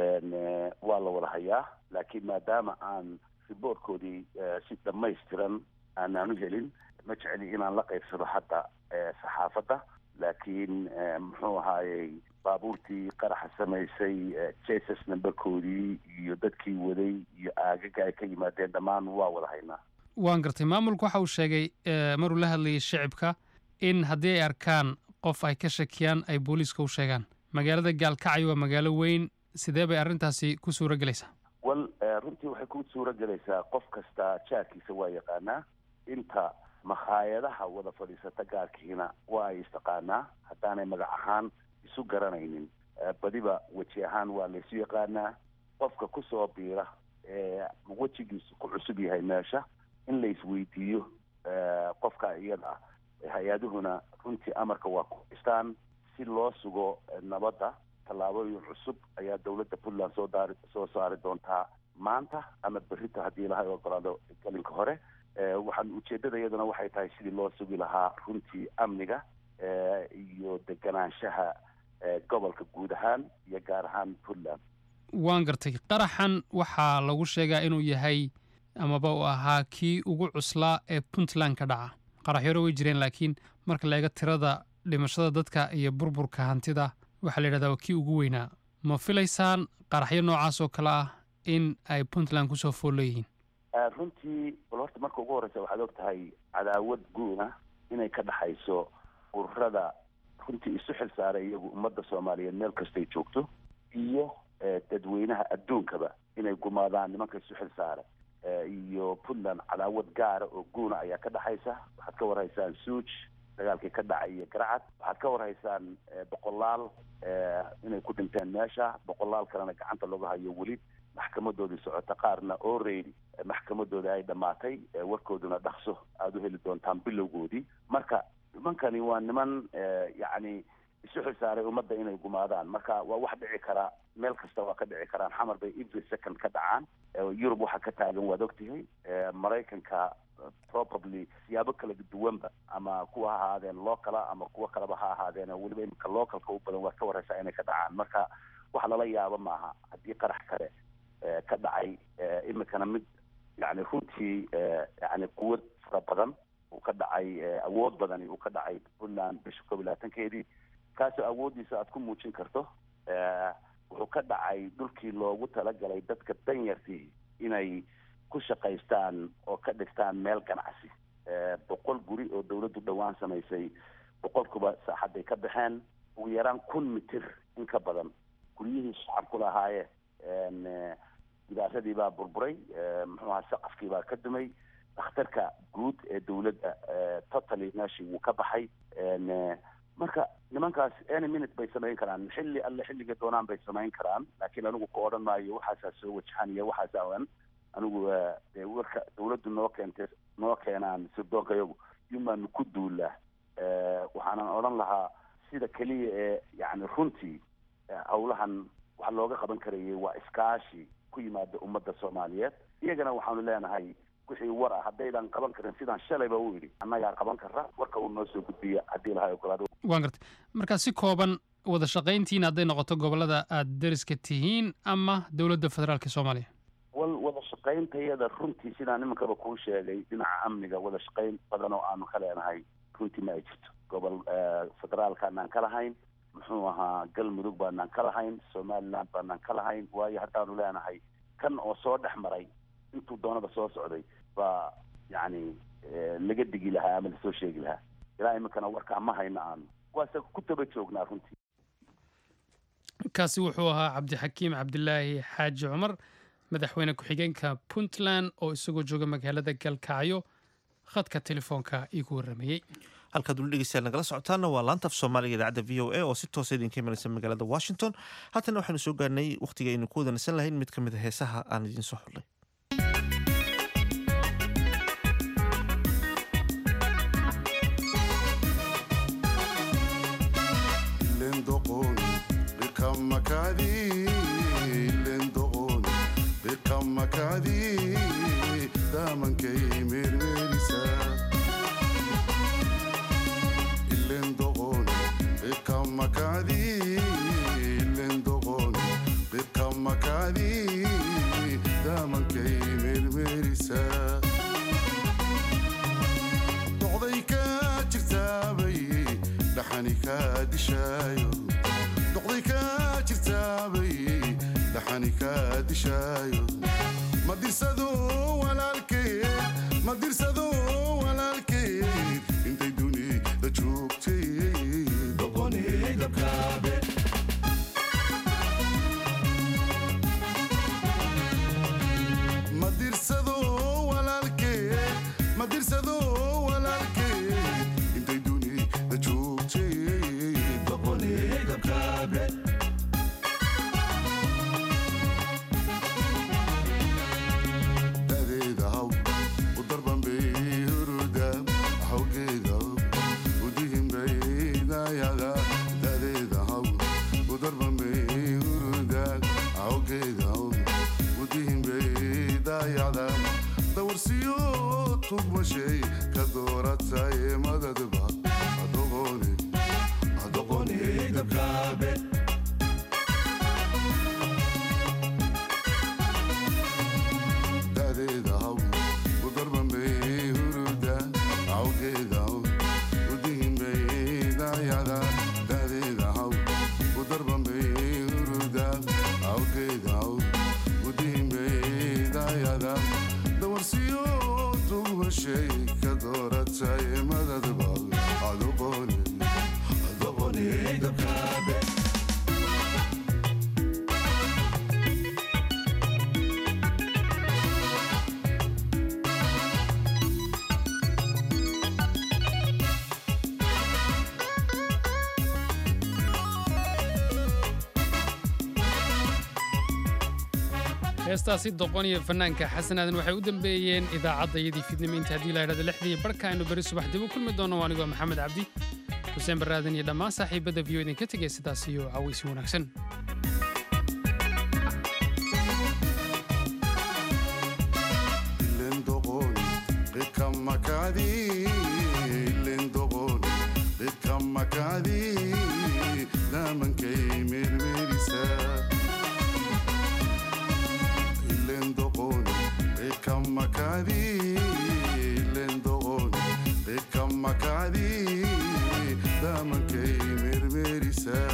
waa la wada hayaa laakiin maadaama aan riboortkoodii si dhamaystiran aanaan u helin ma jeceli inaan la qaybsado hadda saxaafadda laakiin muxuu ahaayey baabuurtii qaraxa samaysay jesus numberkoodii iyo dadkii waday iyo aagaga ay ka yimaadeen dhammaan waa wada haynaa waan gartay maamulku waxa uu sheegay maruu la hadlayay shicibka in haddii ay arkaan qof ay ka shakiyaan ay booliiska u sheegaan magaalada gaalkacyo waa magaalo weyn sidee bay arrintaasi ku suura gelaysaa wal runtii waxay ku suura gelaysaa qof kasta jaarkiisa waa yaqaanaa inta makhaayadaha wada fadhiisata gaarkiina waa ay istaqaanaa haddaanay magac ahaan isu garanaynin badiba weji ahaan waa laysu yaqaanaa qofka kusoo biira ee wejigiisu ku cusub yahay meesha in la isweydiiyo qofka iyada ah hay-aduhuna runtii amarka waa ku haystaan si loo sugo nabadda tallaabooyin cusub ayaa dowladda puntland soo daari soo saari doontaa maanta ama berrito haddii ilahay ogolaado gelinka hore waxaan ujeeddada iyaduna waxay tahay sidii loo sugi lahaa runtii amniga iyo deganaanshaha gobolka guud ahaan iyo gaar ahaan puntland waan gartay qaraxan waxaa lagu sheegaa inuu yahay amaba uu ahaa kii ugu cuslaa ee puntland ka dhaca qaraxyaro way jireen laakiin marka la eego tirada dhimashada dadka iyo burburka hantida waxaa la yidhahdaa waa kii ugu weynaa ma filaysaan qaraxyo noocaas oo kale ah in ay puntland kusoo fool leeyihiin runtii bal horta marka ugu horreysa waxaad og tahay cadaawad guuna inay ka dhaxayso ururada runtii isu xil saaray iyagu ummadda soomaaliyeed meel kastay joogto iyo dadweynaha adduunkaba inay gumaadaan nimanka isu xil saara iyo puntland cadaawad gaara oo guuna ayaa ka dhaxaysa waxaad ka warhaysaan suuj dagaalkii ka dhacay iyo garcad waxaad ka warhaysaan boqolaal inay ku dhinteen meesha boqolaal kalena gacanta lagu hayo weli maxkamadoodii socota qaarna oreydi maxkamadooda ay dhammaatay warkooduna dhaqso aada u heli doontaan bilowgoodii marka nimankani waa niman yacni isu xilsaaray ummadda inay gumaadaan marka waa wax dhici karaa meel kasta waa ka dhici karaan xamar bay every second ka dhacaan yurub waxaa ka taagan waad ogtihay maraykanka probably siyaabo kala duwanba ama kuwa ha ahaadeen locala ama kuwa kaleba ha ahaadeen weliba iminka localka u badan waad ka wareysaa inay ka dhacaan marka wax lala yaabo maaha haddii qarax kale ka dhacay iminkana mid yani runtii yani quwad fara badan uu ka dhacay awood badani uu ka dhacay puntland bisha koob iyo labaatankeedii kaasoo awooddiisa aad ku muujin karto wuxuu ka dhacay dhulkii loogu talagalay dadka danyartii inay ku shaqaystaan oo ka dhigtaan meel ganacsi boqol guri oo dawladdu dhowaan samaysay boqolkuba saaxadday ka baxeen ugu yaraan kun mitir in ka badan guryihii shacabku lahaayeen gidaasadii baa burburay muxuu ahaa saqafkii baa ka dumay dhakhtarka guud ee dawladda totally meeshii wuu ka baxay marka nimankaas any minute bay samayn karaan xilli alle xilliga doonaan bay samayn karaan laakiin anigu ku odhan maayo waxaasaa soo wajahan iyo waxaasa an anigu dee warka dawladdu noo keentay noo keenaan sirdoonka iyagu yumaanu ku duulaa waxaanan odhan lahaa sida keliya ee yani runtii hawlahan waxa looga qaban karayay waa iskaashi ku yimaada ummadda soomaaliyeed iyagana waxaanu leenahay wixii war ah haddaydan qaban karin sidaan shalayba u yidhi annagaa qaban karra warka uu noo soo gudbiya haddii lahay ogolaado waan gartay markaa si kooban wada shaqayntiina hadday noqoto gobollada aad deriska tihiin ama dowladda federaalka soomaaliya wal wada shaqayntayada runtii sidaan nimankaba kuu sheegay dhinaca amniga wada shaqayn badan oo aanu ka leenahay runtii ma ay jirto gobol federaalkaanaan ka lahayn muxuu ahaa galmudug baanaan ka lahayn somaliland baanaan ka lahayn waayo haddaanu leenahay kan oo soo dhex maray intuu doonada soo socday baa yacni laga digi lahaa ama lasoo sheegi lahaa ilaa iminkana warkaa ma hayno aanu waase ku daba joognaa runtii kaasi wuxuu ahaa cabdixakiim cabdilaahi xaaji cumar madaxweyne ku-xigeenka puntland oo isagoo jooga magaalada galkacyo khadka telefoonka iigu warramayey halkaad weli dhegeystayaal nagala socotaana waa laanta af soomaaliga idaacadda v o a oo si toosa idinka imanaysa magaalada washington haatana waxaanu soo gaarnay wakhtiga aynu ku wadanaysan lahayn mid ka mid a heesaha aan idiin soo xullay heestaasi doqon iyo fanaanka xasanaadan waxay u dambeeyeen idaacaddayadii fidnimo inta haddii la idhahdo lixdii barka aynu beri subax dib u kulmi doono anigoo maxamed cabdi xuseen baraadan iyo dhammaan saaxiibadda v o idinka tegay sidaas iyo cawaysi wanaagsan damankay mermerisa